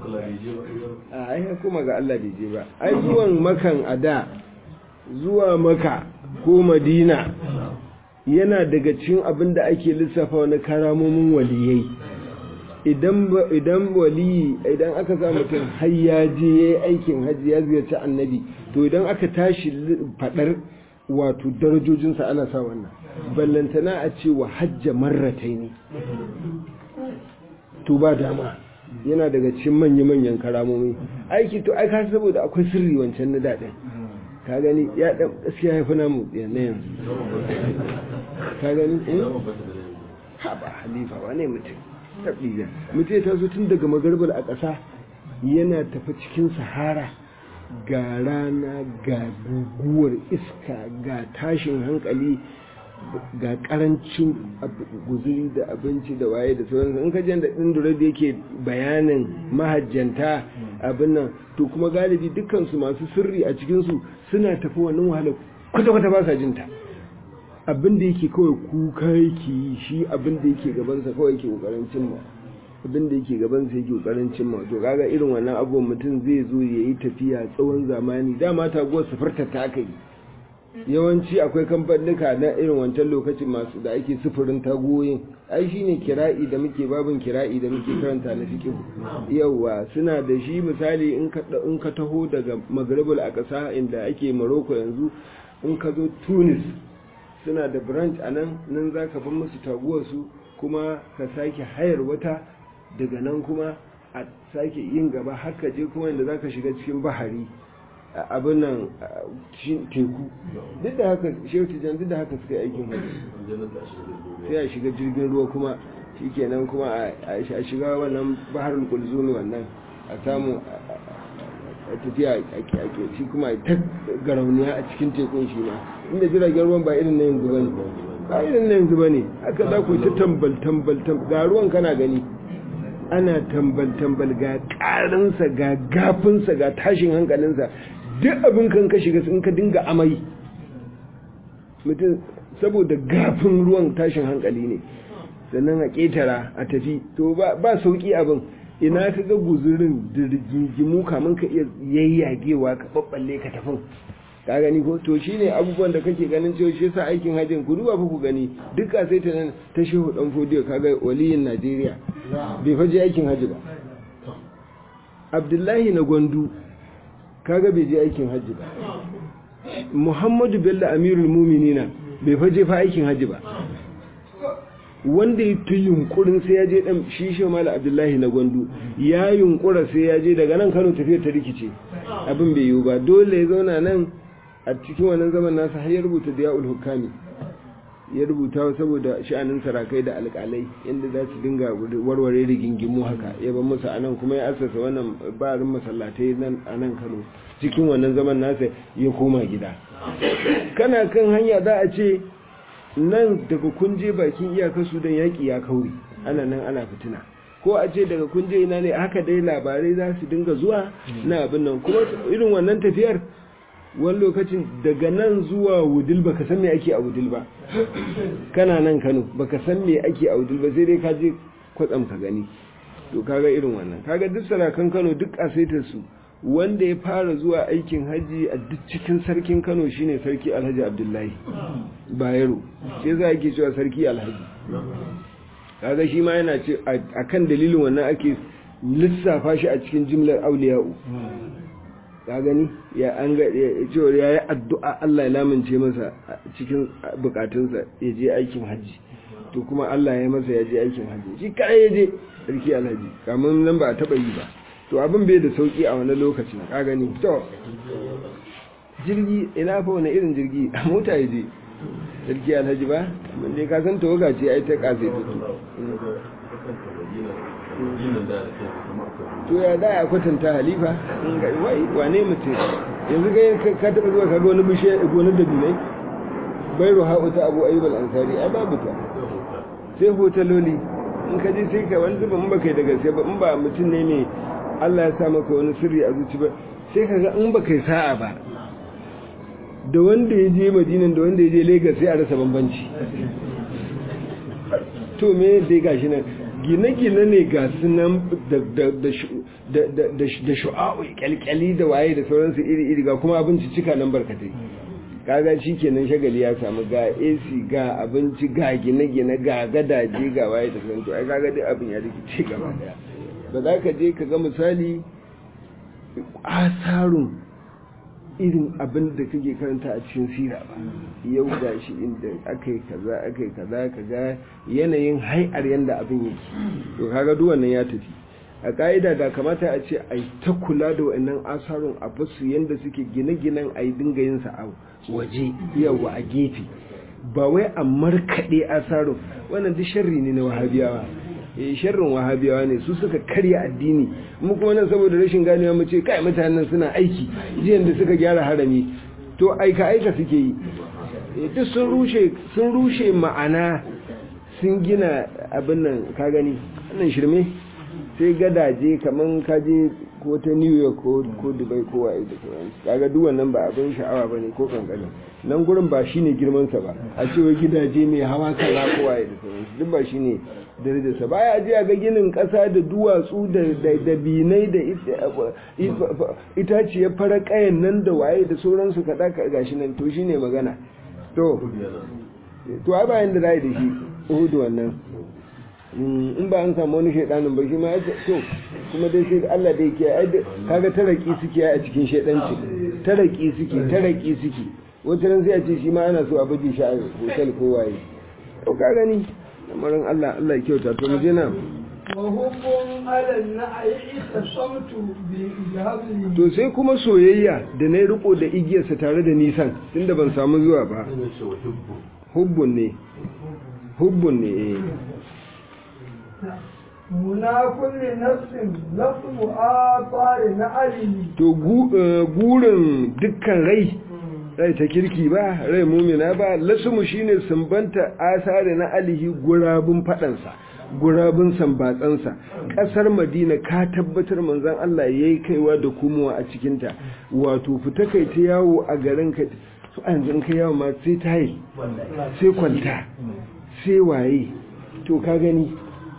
Speaker 1: a ai kuma ga Allah bai je ba ai zuwan makan ada zuwa maka ko madina yana daga cikin abin da ake lissafa wani karamomin waliyai idan ba- idan waliyi idan aka sa mutum har ya je ya yi aikin hajji ya ziyarci annabi to idan aka tashi li- fadar wato darajojinsa ana sa wannan ballantana a ce wa hajja marratai ne to ba dama yana daga cikin manya-manyan karamomi aiki to ai ka saboda akwai sirri wancan na daɗin ka gani ya ɗan gaskiya ya fi namu na yanzu ka gani eh? ha ba halifa wane mutum taɓiya mutum ya taso tun daga magarbar a ƙasa yana tafi cikin sahara ga rana ga guguwar iska ga tashin hankali ga karancin ab- guzuri da abinci da waye da sauransu in ka jan da ɗin da yake bayanin mahajjanta abin nan to kuma galibi dukkansu masu sirri a cikinsu suna tafi wannan wahala kwata-kwata ba sa jinta abin da yake kawai kuka yake yi shi abin da yake gabansa kawai yake kokarin cimma abin da yake gabansa yake kokarin cimma to kaga irin wannan abubuwan mutum zai zo ya yi tafiya tsawon zamani dama taguwar sufarta ta aka yi yawanci akwai kamfanika na irin wancan lokacin masu da ake sufurin tagoyin ai shine kira'i da muke babin kira'i da muke karanta na fiqh yawa suna da shi misali in ka in ka taho daga maghribul aqsa inda ake Morocco yanzu in ka zo Tunis suna da branch a nan nan za ka ban musu taguwarsu kuma ka sake hayar wata daga nan kuma a sake yin gaba har ka je kuma inda za ka shiga cikin bahari a abin nan a cikin teku duk da haka shehu tijan duk da haka suka yi aikin hajji sai a shiga jirgin ruwa kuma shikenan kuma a a shiga wannan baharul kulzumi wannan a samu a- a tafiya a ke shi kuma ta garauniya a cikin tekun shi ma inda jiragen ruwan ba irin na yanzu bane ba irin na yanzu bane haka za ku ta tambal tambal tambal ga ruwan kana gani ana tambal tambal ga karinsa ga gafinsa ga tashin hankalinsa duk abin kan ka shiga in ka dinga amai mutum saboda gafin ruwan tashin hankali ne sannan a ƙetara a tafi to ba ba sauƙi abin ina ka ga guzurin dirgigimu kamun ka iya yayyagewa ka babballe ka tafin ka gani ko to shine abubuwan da kake ganin cewa shi yasa aikin hajjin ku duba fa ku gani duka sai ta nan ta shehu dan fodiyo kaga waliyin Najeriya bai faje aikin hajji ba Abdullahi na Gwandu kaga bai je aikin hajji ba Muhammadu Bello Amirul Muminina bai faje fa aikin hajji ba wanda ya fi yunkurin sai ya je dan shi shi mala abdullahi na gwandu ya yunkura sai ya je daga nan kano tafiyar ta rikice abin bai yiwu ba dole ya zauna nan a cikin wannan zaman nasa har ya rubuta da ya'ul hukami ya rubuta saboda sha'anin sarakai da alƙalai inda za su dinga warware rigingimu haka ya ban musu a nan kuma ya asasa wannan barin masallatai nan a nan kano cikin wannan zaman nasa ya koma gida kana kan hanya za a ce nan daga kunje bakin iyakar sudan yaƙi ya kauri ana nan ana fitina ko a ce daga kunje ina ne haka dai labarai za su dinga zuwa na abin nan kuma irin wannan tafiyar wani lokacin daga nan zuwa wudil baka san me ake a wudil ba kana nan kano baka san me ake a wudil ba sai dai ka je kwatsam ka gani to kaga irin wannan kaga duk sarakan kano duk asaitar su wanda ya fara zuwa aikin haji a duk cikin sarkin kano shine sarki alhaji abdullahi bayero sai za a ke cewa sarki alhaji kaga shi ma yana ce a kan dalilin wannan ake lissafa shi a cikin jimlar auliya'u ka gani ya an ga cewa ya yi addu'a Allah ya lamince masa cikin bukatunsa ya je aikin haji to kuma Allah ya masa ya je aikin haji shi kai ya je sarki alhaji kamar nan ba a taba yi ba to abin bai da sauki a wani lokacin ka gani to jirgi ina fa wani irin jirgi a mota ya je sarki alhaji ba mun dai ka san tawaga ce ai ta kase to ya da ya kwatanta halifa wai wane mutum yanzu ga ka taba zuwa kaga wani bishe wani dabinai bai ruha ta abu ayyub al-ansari ai babu ta sai hotaloli in ka je sai ka wani zuba in baka yi da gaske ba in ba mutum ne mai Allah ya sa maka wani sirri a zuci ba sai ka ga in ba kai sa'a ba da wanda ya je madinan da wanda ya je lagos sai a rasa bambanci to me dai gashi nan gine-gine ne ga su nan da shu'a'u kyalkyali da waye da sauransu iri-iri ga kuma abinci cika nan barkatai kaga shi kenan shagali ya samu ga ac ga abinci ga gine-gine ga gadaje ga waye da sauransu ai kaga duk abin ya rikice gaba daya ba za ka je ka ga misali asarun irin abin da kake karanta a cikin sira ba yau ga shi inda aka yi kaza aka yi kaza ka ga yanayin hai'ar yadda abin yake to kaga duk wannan ya tafi a ka'ida da kamata a ce a ta kula da wa'annan asarun a basu yadda suke gine-ginen a yi dinga yin sa a waje yawa a gefe ba wai a markaɗe asarun wannan duk sharri ne na wahabiyawa eh sharrin wahabiyawa ne su suka karya addini mu kuma nan saboda rashin ganewa mu ce kai mutanen suna aiki jiyan da suka gyara harami to aika aika suke yi duk sun rushe sun rushe ma'ana sun gina abin nan ka gani wannan shirme sai gadaje kaman ka je ko ta New York ko ko Dubai ko waye da sauransu kaga duk wannan ba abin sha'awa bane ko kankani nan gurin ba shine girman sa ba a cewa gidaje mai hawa kaza ko waye da sauransu duk ba shine darajarsa baya je ga ginin ƙasa da duwatsu da binai da itaciyar fara ƙayan nan da waye da sauransu kaɗa gashi nan to shine magana to to ai bayan da za da shi uhudu wannan in ba an samu wani shaidanin ba shi ma to kuma dai sai Allah dai ke kaga taraki suke a cikin shaidanci taraki suke taraki suke wata ran sai a ce shi ma ana so a baje shi a hotel ko waye to ka gani lamarin Allah Allah ya kyauta to mu je na
Speaker 2: وهم على النعي اتصمت بهبله
Speaker 1: to sai kuma soyayya da na riko da igiyarsa tare da nisan tunda ban samu zuwa ba hubbun ne hubbun ne eh
Speaker 2: muna kulli nafsin lafzu athari na alimi
Speaker 1: to gurin dukkan rai rai ta kirki ba rai mumina ba lasumu shine sumbanta asari na alihi gurabun fadansa gurabun sambatsansa kasar madina ka tabbatar manzon Allah yayi kaiwa da kumowa a cikinta wato fita kai ta yawo a garin ka su an zan kai yawo ma sai tayi sai kwanta sai waye to ka gani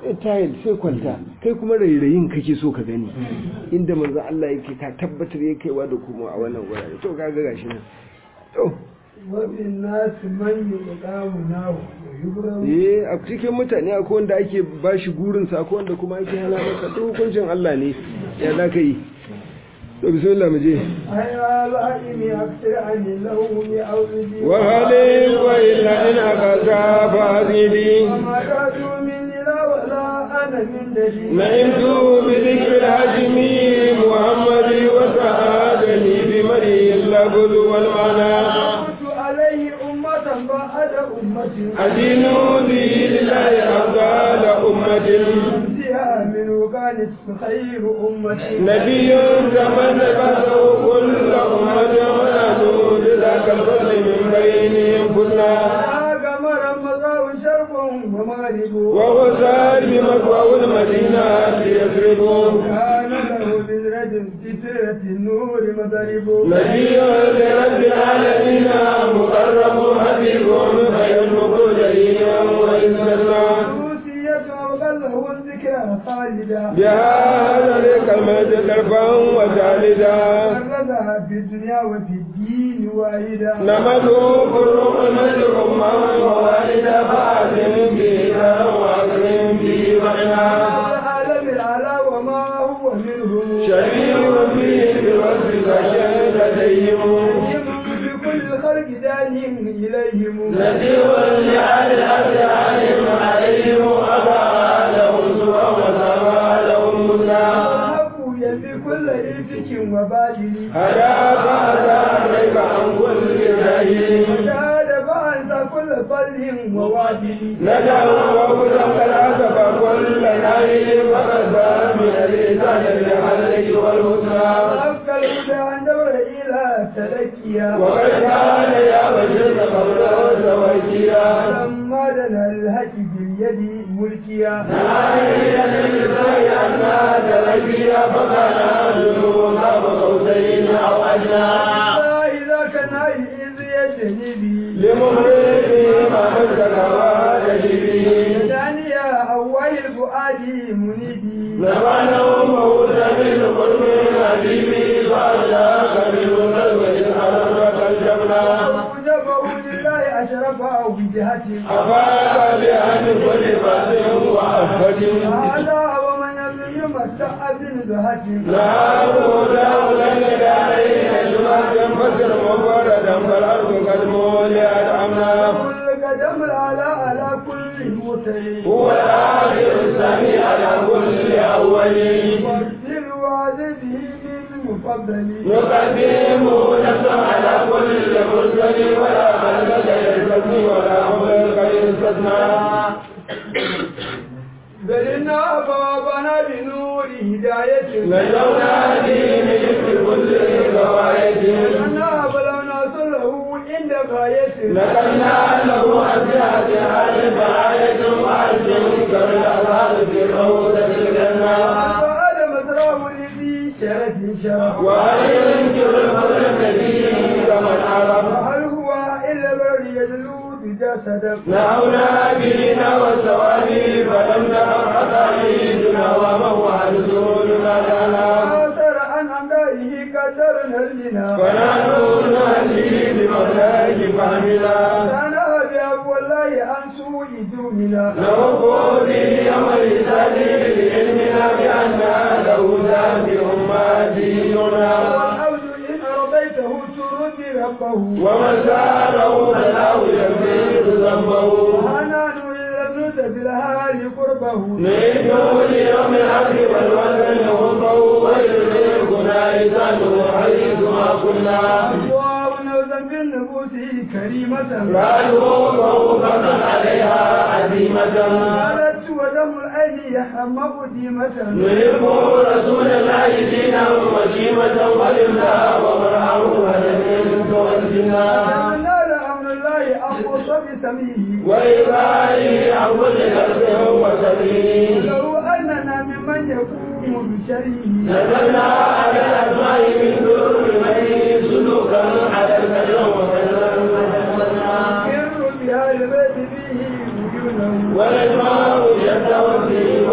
Speaker 1: tayil sai kwanta kai kuma rairayin kake so ka gani inda manzo Allah yake ka tabbatar ya kaiwa da kuma a wannan gurare to kaga gashi nan to
Speaker 2: wabin nasu man yi ƙamu nahu da yubran
Speaker 1: eh a cikin mutane akwai wanda ake bashi gurin sa akwai wanda kuma ake hana masa duk hukuncin Allah ne ya za ka yi to bismillah mu je
Speaker 2: أيها العلم أكثر عن اللوم أو الذي
Speaker 1: wa halin wa illa in aqasa fazili
Speaker 2: وما كادوا مني لا ولا أنا من دليل
Speaker 1: نعمت بذكر الهاشم محمد وسعادني بمري اللفظ والمعنى
Speaker 2: كنت عليه أمة بعد أمة
Speaker 1: أدين به لله أفضل أمة
Speaker 2: فيها منه كانت خير أمة
Speaker 1: نبي زمن بعده كل أمة ونحن لذاك الفضل من بينهم كنا
Speaker 2: قمر مضى شرق ومغرب
Speaker 1: وهو سار بمكوى المدينة يسرب
Speaker 2: كان له بذرة سترة النور مضرب
Speaker 1: نبي لرب العالمين مقرب حبيب خير المخرجين وإسلام
Speaker 2: روسية وقله الذكرى خالدة
Speaker 1: بهذا الكلمة كرفا وجالدا
Speaker 2: فرزها في الدنيا وفي الدين واحدة
Speaker 1: نمد قرب المسجد أمة ووالدا فأكرم بنا وأكرم به معنا
Speaker 2: العالم العلا وما هو منهم
Speaker 1: شرير فيه بالوصف كشد لديهم
Speaker 2: بكل خلق دانهم إليهم
Speaker 1: نذير لأهل الأرض عليهم عليهم أبا لهم سوى وسوى لهم منا
Speaker 2: وهبوا يلي كل إفك وبادل
Speaker 1: هدى فأتى الريب عن كل جاهل
Speaker 2: وجاد فأنت كل فضل ووادل
Speaker 1: ندعو وقدم العسف كل نائل فقد من الإنسان للحلق والهدى
Speaker 2: وأبقى الهدى عن دور إلى تلكيا
Speaker 1: وقد كان يا بشر قبله توجيا
Speaker 2: لما دنا الهك باليد ملكيا
Speaker 1: نائل للنساء أنها تلقيا فكان ذنوب قوسين أو أدنى
Speaker 2: إذا كان إذ يجنبي
Speaker 1: لمهرب ما مسك وجبه
Speaker 2: ثانيا أول الفؤاد منيبي
Speaker 1: نفعنا موسى من قرب حبيبي فأجاك من قلب الأرض الجبنى
Speaker 2: وجبه لله أشرفه بجهة
Speaker 1: أفاك بأن كل فاتح وأفج
Speaker 2: هذا ومن لم يمتع بنزهة
Speaker 1: نهاره داولا لدارين جمعة فسر مفردا فالأرض قد مولعت أمنا
Speaker 2: كل قدم على على كل متي
Speaker 1: هو الآخر الثاني على كل أول
Speaker 2: واغسل وعذبه بالمفضل
Speaker 1: نقدم نفسا على كل مرسل ولا خلق يستثني ولا خلق يستثنى
Speaker 2: بل إن أبابنا بنور هداية
Speaker 1: نجونا دين في كل رواية
Speaker 2: أنا بلغنا صله عند غاية
Speaker 1: نقلنا له أسعد آل فآية وعجم كالأرض في روضة الجنة
Speaker 2: فآل مزرعه لذي شرف شرف
Speaker 1: وهل ينكر الفضل النبي كمن عرف
Speaker 2: وهل هو إلا بر يدلو بجسد
Speaker 1: نهونا بنا والسوالي فلم نرى حقائدنا وموعى رسولنا لنا
Speaker 2: آثر عن أمدائه كسرنا لنا
Speaker 1: فنحن نهدي بمولاك فهمنا
Speaker 2: كان أبي والله عن سوء دومنا
Speaker 1: نوفو به يوم الحساب بعلمنا بأن له ذات أمة ديننا
Speaker 2: والعبد إن رضيته ترد ربه
Speaker 1: ومن سأله فله يكفيك ذنبه
Speaker 2: وحنان إلا ابنت بالهال قربه
Speaker 1: نريد ليوم العبد والوزن غربه ويرزقنا لسانه حيث ما كنا
Speaker 2: الله نوزا بالنفوس كريمة
Speaker 1: رأته موقفا عليها عزيمة
Speaker 2: قالت ودم العين يحمق ديمة
Speaker 1: نحب رسول الله دينا وشيمة ولله ومرعه هدف والجنة
Speaker 2: نال أمر الله أخص بسميه
Speaker 1: وإبائه عن كل نفس وسبيل
Speaker 2: لو أننا ممن يقوم بشره
Speaker 1: نزلنا على الأسماء من دور من سلوكا على الكرم وكرم
Speaker 2: ير بها البيت فيه وجوده
Speaker 1: والإسماء جد وفيه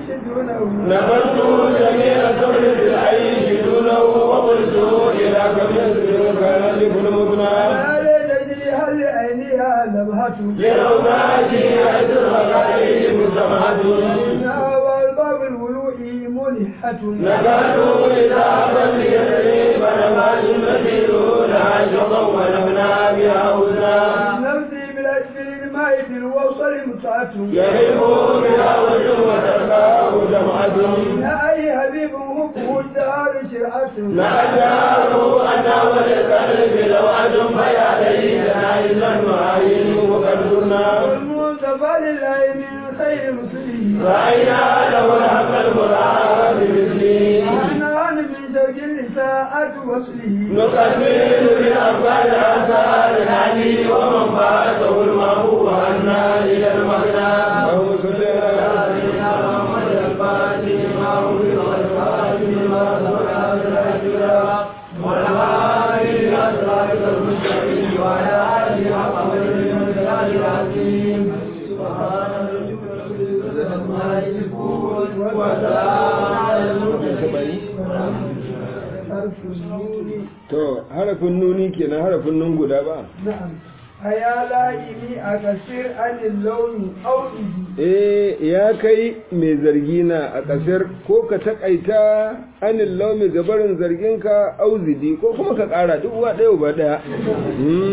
Speaker 2: دونه
Speaker 1: نبذت جميع سبل العيش دونه وقلت إلى كم يسرك يجب المبنى
Speaker 2: ما تجري هل عينها لمحة
Speaker 1: لروضاتي أجر غير مسمحة
Speaker 2: إنها والباب الولوء ملحة
Speaker 1: نكادوا إذا أبد يسري فنبات المسير لها شطا ونبنى بها وزنا
Speaker 2: نفسي بالأسفل الماء في الوصل متعة
Speaker 1: يهب بها وجه وتركاه جمعة
Speaker 2: يا أي حبيب حبه الدار شرعة
Speaker 1: نجاه أنا وللقلب لو أدم فيا ليتنا إلا المعين وقد كنا
Speaker 2: والمصطفى لله من خير رسله
Speaker 1: رأينا له الحق المراد بمثله
Speaker 2: أنا أنا من زوج النساء وصله
Speaker 1: نقبل بالأفعال آثار العلي ومن فاته المهو عنا إلى المغنى اللهم صل على سيدنا محمد الفاتح ما أغلق والفاتح ما سبق والهادي إلى صراطك المستقيم وعلى آله حق قدره ومقداره العظيم سبحان ربك رب العزة عما يصفون وسلام على المرسلين
Speaker 2: حرف النون
Speaker 1: To, harafin nuni kenan harafin nun guda ba?
Speaker 2: نعم أيا لائمي أكثر عن اللون أو إذي
Speaker 1: Eh, ya kai mai zargi na a ƙasar ko ka taƙaita anin laumi gabarin zarginka auzidi ko kuma ka ƙara duk wa ɗaya ba ɗaya. Hmm.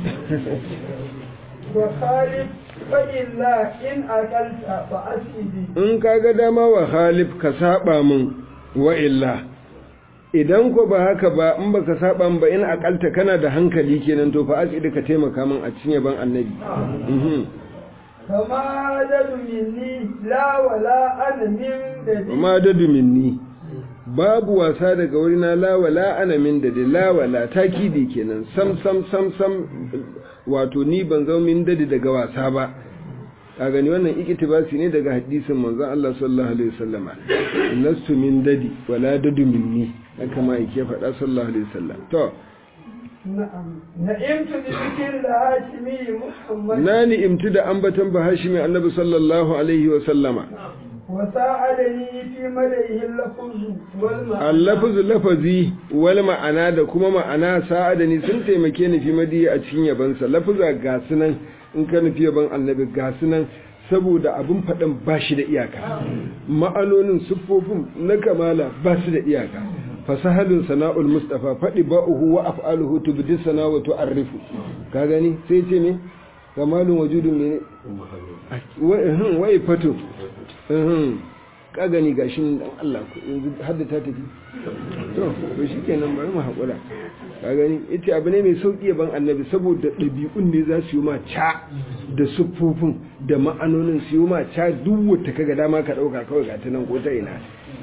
Speaker 2: وخالف فإلا إن أكلت فأسئدي
Speaker 1: In ka ga dama wa halif ka saba min wa illa. Idan ko ba haka ba in baka saba min ba in akalta kana da hankali kenan to fa asidi ka taimaka min a cinye ban annabi. Mhm.
Speaker 2: فما عدد مني لا ولا أنا من ددي
Speaker 1: ma dadu minni babu wasa daga wurina lawala ana min da lawala takidi kenan sam sam sam sam wato ni ban zo min dadi daga wasa ba a gani wannan iktibasi ne daga hadisin manzon Allah sallallahu alaihi wasallama lastu min dadi wala dadu minni haka ma yake faɗa sallallahu alaihi wasallam to
Speaker 2: نعم نعمت بذكر الهاشمي محمد
Speaker 1: na ni'imtu da ambatan bahashimi annabi sallallahu alaihi wasallama
Speaker 2: وساعدني في مدعه اللفظ والمعنى
Speaker 1: allafazu lafazi wal ma'ana da kuma ma'ana sa'adani sun taimake ni fi madiya a cikin yabansa lafaza ga sunan in ka nufi yaban annabi ga sunan saboda abin faɗin ba shi da iyaka ma'anonin siffofin na kamala ba su da iyaka fasahalun sana'ul mustafa faɗi ba'uhu wa af'aluhu tubdi sana wa tu'arrifu ka gani sai ce me kamalun wajudun ne wai fatu ka gani gashi nan dan Allah ku yanzu hadda ta tafi to to shikenan bari mu hakura ka gani ita abu ne mai sauki ban annabi saboda ɗabi'un ne za su yi ma ca da siffofin da ma'anonin su yi ma ca duk wata kaga dama ka ɗauka kawai ga ta nan ko ta ina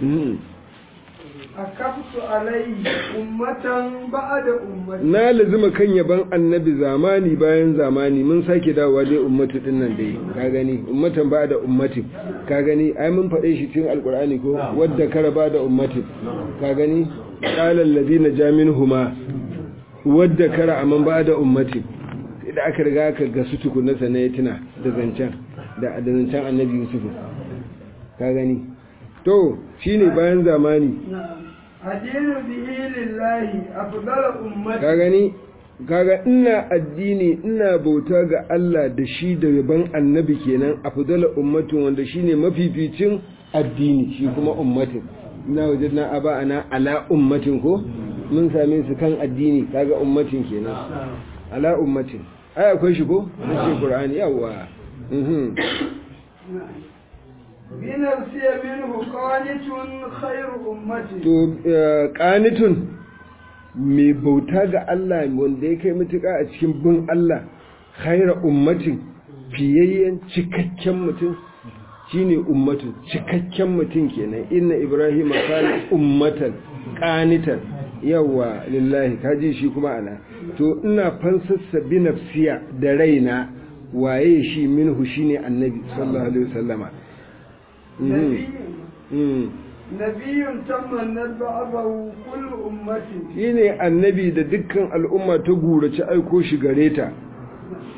Speaker 2: أكبت عليه أمة بعد أمة
Speaker 1: na lazima kan yaban annabi zamani bayan zamani mun sake dawowa dai ummatu din nan dai ka gani ummatan ba da ummati ka gani ai mun faɗe shi cikin alkur'ani ko wadda kara ba da ummati ka gani qala alladhina jaminhuma wadda kara amman ba da ummati sai da aka riga aka ga su tukunna sana ya tuna da zancen da da zancen annabi yusuf ka gani to shine bayan zamani
Speaker 2: نعم أدين به لله أفضل أمة
Speaker 1: ka gani kaga ina addini ina bauta ga Allah da shi da yaban annabi kenan afdala ummatin wanda shine mafificin addini shi kuma ummatin ina wajadna aba ana ala ummatin ko mun same su kan addini kaga ummatin kenan ala ummatin ai akwai shi ko shi qur'ani yawa mhm
Speaker 2: بنفسي منه قانت خير أمتي
Speaker 1: to eh, qanitun mai bauta ga Allah wanda ya kai mutuka a cikin bin Allah khaira ummatin fiyayyen cikakken mutum shine ummatu cikakken mutum kenan inna ibrahim kana ummatan qanitan yawa lillahi kaji shi kuma ana to ina fansassa bi nafsiya da raina waye shi minhu shine annabi sallallahu alaihi wasallama Mhm.
Speaker 2: نبي
Speaker 1: Mhm.
Speaker 2: نبي تمنت بعضه كل أمة
Speaker 1: shine annabi da dukkan al'umma ta gurace aiko shi gare ta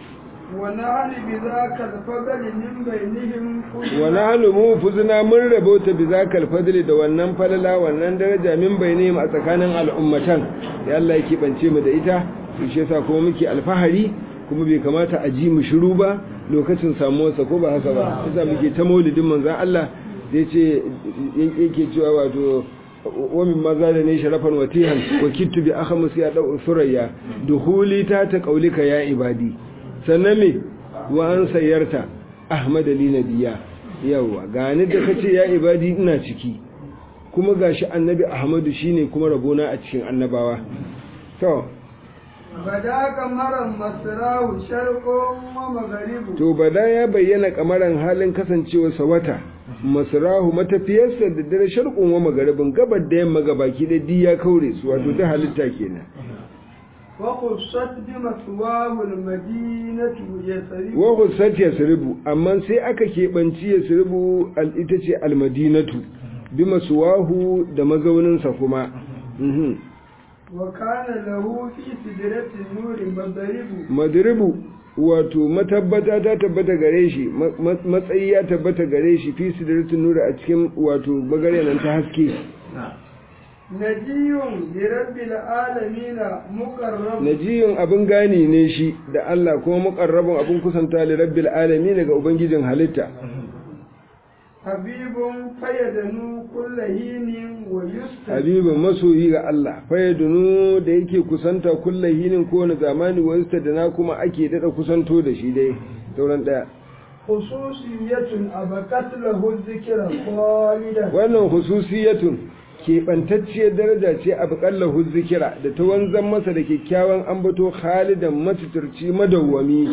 Speaker 2: ونحن بذاك الفضل من بينهم
Speaker 1: wa nahnu mufuzna mun rabota bi zakal fadli da wannan falala wannan daraja min bainihim a tsakanin al'ummatan da Allah yake bance mu da ita to shi yasa kuma muke alfahari kuma bai kamata a ji mu shiru ba lokacin samuwarsa ko ba haka ba yasa muke ta maulidin manzon Allah da yace yake cewa wato wa min maza da ne sharafan watihan wa kittu bi akhamus ya dau surayya duhuli ta ta qaulika ya ibadi sannan me wa an sayyarta ahmad ali nabiyya yawa gani da kace ya ibadi ina ciki kuma gashi annabi ahmadu shine kuma rabona a cikin annabawa to
Speaker 2: bada kamaran masarahu sharqun wa magharibu
Speaker 1: to bada ya bayyana kamaran halin kasancewarsa wata masarahu matafiyarsa da dare sharqun wa magaribin gabar da yamma gabaki da diya kaure su wato ta halitta kenan
Speaker 2: wa khussat bi maswahu almadinatu yasrib
Speaker 1: wa khussat yasribu amma sai aka kebanci yasribu al ita ce almadinatu bi maswahu da mazauninsa kuma mhm
Speaker 2: wa kana lahu fi sidratin nuri madribu
Speaker 1: madribu wato matabbata ta tabbata gare shi matsayi ya tabbata gare shi fi sidratin nuri a cikin wato bagare nan ta haske
Speaker 2: najiyun bi rabbil alamin muqarrab
Speaker 1: najiyun abin gani ne shi da Allah kuma muqarrabun abin kusanta li rabbil alamin ga ubangijin halitta
Speaker 2: habibun fayyadanu kullahinin wa yusta
Speaker 1: habibin masoyi ga Allah fayyadunu da yake kusanta kullahinin kowane zamani wa yusta da na kuma ake dada kusanto da shi dai sauran daya
Speaker 2: khususiyatun abakat lahu dhikra khalidan
Speaker 1: wannan hususiyatun keɓantacciyar daraja ce a buƙallahu zikira da ta wanzan masa da kyakkyawan ambato khalidan matuturci madawwami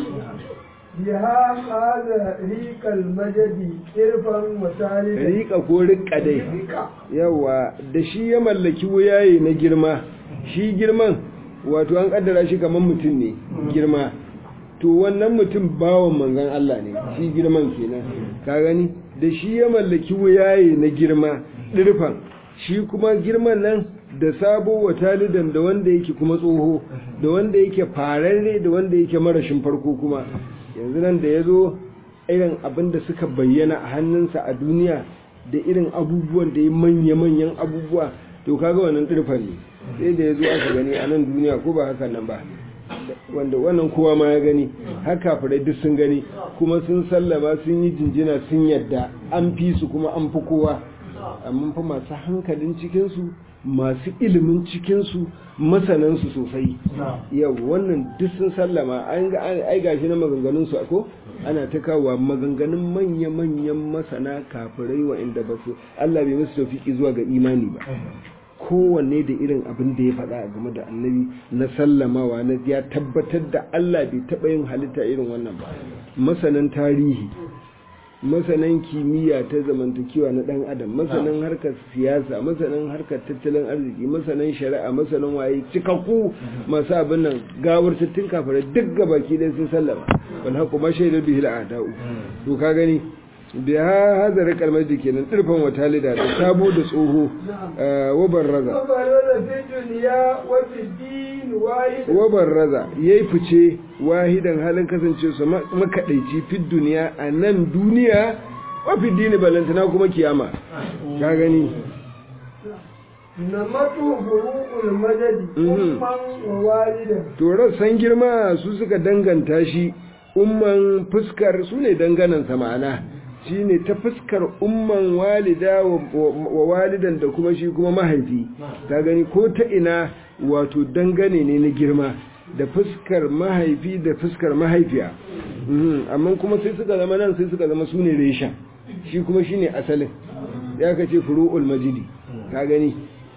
Speaker 2: biha hada riqal majadi irfan wa talidan
Speaker 1: riƙa ko riƙa dai yawa da shi ya mallaki wuyaye na girma shi girman wato an kaddara shi kamar mutum ne girma to wannan mutum bawan manzon Allah ne shi girman kenan ka gani da shi ya mallaki wuyaye na girma dirfan shi kuma girman nan da sabo wa talidan da wanda yake kuma tsoho da wanda yake fararre da wanda yake marashin farko kuma yanzu nan da ya zo irin abin da suka bayyana a hannunsa a duniya da irin abubuwan da ya manya-manyan abubuwa to kaga wannan dirfan ne sai da ya zo aka gani a nan duniya ko ba haka nan ba wanda wannan kowa ma ya gani haka farai duk sun gani kuma sun sallama sun yi jinjina sun yadda an fi su kuma an fi kowa amma fa masu hankalin cikinsu masu ilimin cikinsu masanansu sosai yau wannan duk sun sallama an ga ai gashi na maganganun su ko ana ta kawo maganganun manya-manyan masana kafirai wa inda ba su Allah bai musu tawfiki zuwa ga imani ba kowanne da irin abin da ya faɗa game da annabi na sallamawa na ya tabbatar da Allah bai taɓa yin halitta irin wannan ba masanan tarihi masanan kimiyya ta zamantakewa na ɗan adam masanan harkar siyasa masanan harkar tattalin arziki masanan shari'a masanan waye cikakku masu abin nan gawar tattun kafare duk gabaki ɗaya sun sallama wal haqu ma shaidar bihi al'ada'u to ka gani biya hazara kalmar da kenan tsirfan wata lida da sabo da tsoho wabar raza wabar raza ya yi fice wahidan halin kasance su makaɗaici fit duniya a nan duniya wafi dini balantana kuma kiyama ka gani
Speaker 2: na matu buru'ul madadi umman wa walidan
Speaker 1: to rassan girma su suka danganta shi umman fuskar su ne danganansa ma'ana shi ne ta fuskar umman walida wa walidan da kuma shi kuma mahaifi ta gani ko ta ina wato dangane ne na girma da fuskar mahaifi da fuskar mahaifiya amma kuma sai suka zama nan sai suka zama su ne reshen shi kuma shi ne asalin ya ka ce furu'ul majidi ka gani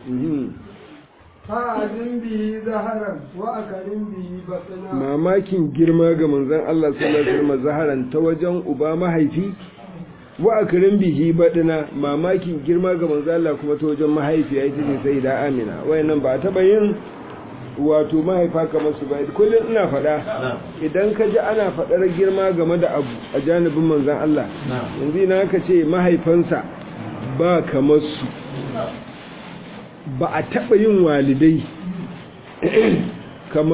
Speaker 2: fa'azin biyi zaharan wa akarin biyi batana
Speaker 1: mamakin girma ga manzon Allah sallallahu alaihi wasallam zaharan ta wajen uba mahaifi wa akrim bihi badina mamakin girma ga manzo Allah kuma ta wajen mahaifiya ita ce sai da Amina wayannan ba taba yin wato mahaifa kamar su ba kullum ina faɗa idan ka ji ana faɗar girma game da abu a janibin manzon Allah yanzu ina ka ce mahaifansa ba kamar su ba a taba yin walidai kamar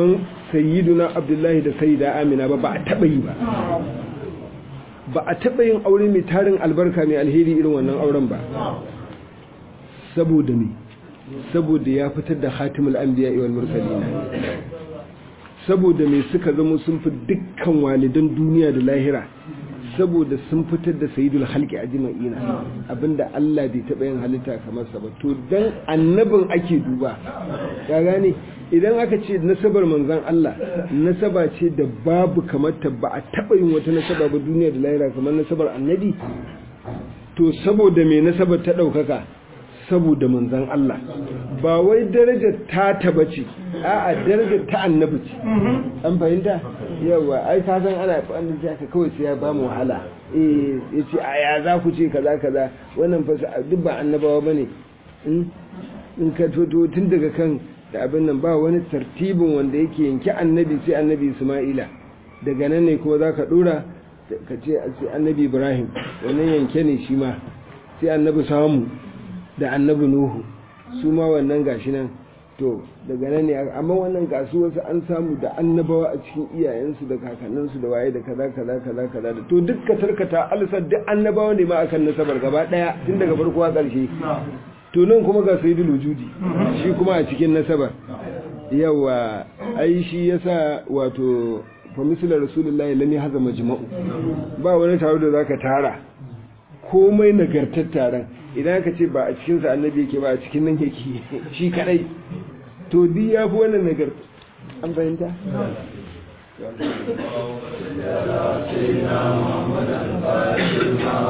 Speaker 1: sayyiduna abdullahi da sayyida amina ba ba a taɓa yi ba ba a taɓa yin aure mai tarin albarka mai alheri irin wannan auren ba saboda me saboda ya fitar da hatimul anbiya wal mursalin saboda me suka zama sun fi dukkan walidan duniya da lahira saboda sun fitar da sayidul halki a jima'ina abinda Allah bai taɓa yin halitta kamar sa ba to dan annabin ake duba ya gane idan aka ce nasabar manzan Allah nasaba ce da babu kamar ta ba a taɓa yin wata nasaba ba duniya da lahira kamar nasabar annabi to saboda me nasabar ta ɗaukaka saboda manzan Allah ba wai darajar ta taba ce a'a darajar ta annabi ce an fahimta yawa ai ka san ana wanda ya ka kawai sai ya ba mu wahala eh yace a ya za ku ce kaza kaza wannan fa duk ba annabawa bane in in ka toto tun daga kan da abin nan ba wani tartibin wanda yake yanki annabi sai annabi Isma'ila daga nan ne kuma zaka dora ka ce annabi Ibrahim wannan yanke ne shi ma sai annabi samu da annabi nuhu su ma wannan gashi nan to daga nan ne amma wannan gasu wasu an samu da annabawa a cikin iyayensu da kakanninsu da waye da kaza kaza kaza kaza da to duk ka tarkata alsar duk annabawa ne ma akan nasabar gaba daya tun daga farko har karshe to nan kuma ga sayyidul wujudi shi kuma a cikin nasabar yawa ai shi yasa wato fa misla rasulullahi lam yahza majma'u ba wani taro da zaka tara komai nagartar taron idan aka ce ba a cikinsa annabi yake ba a cikin nan yake shi kadai to di ya fi wannan nagar an fahimta
Speaker 3: سيدنا محمد الفاتح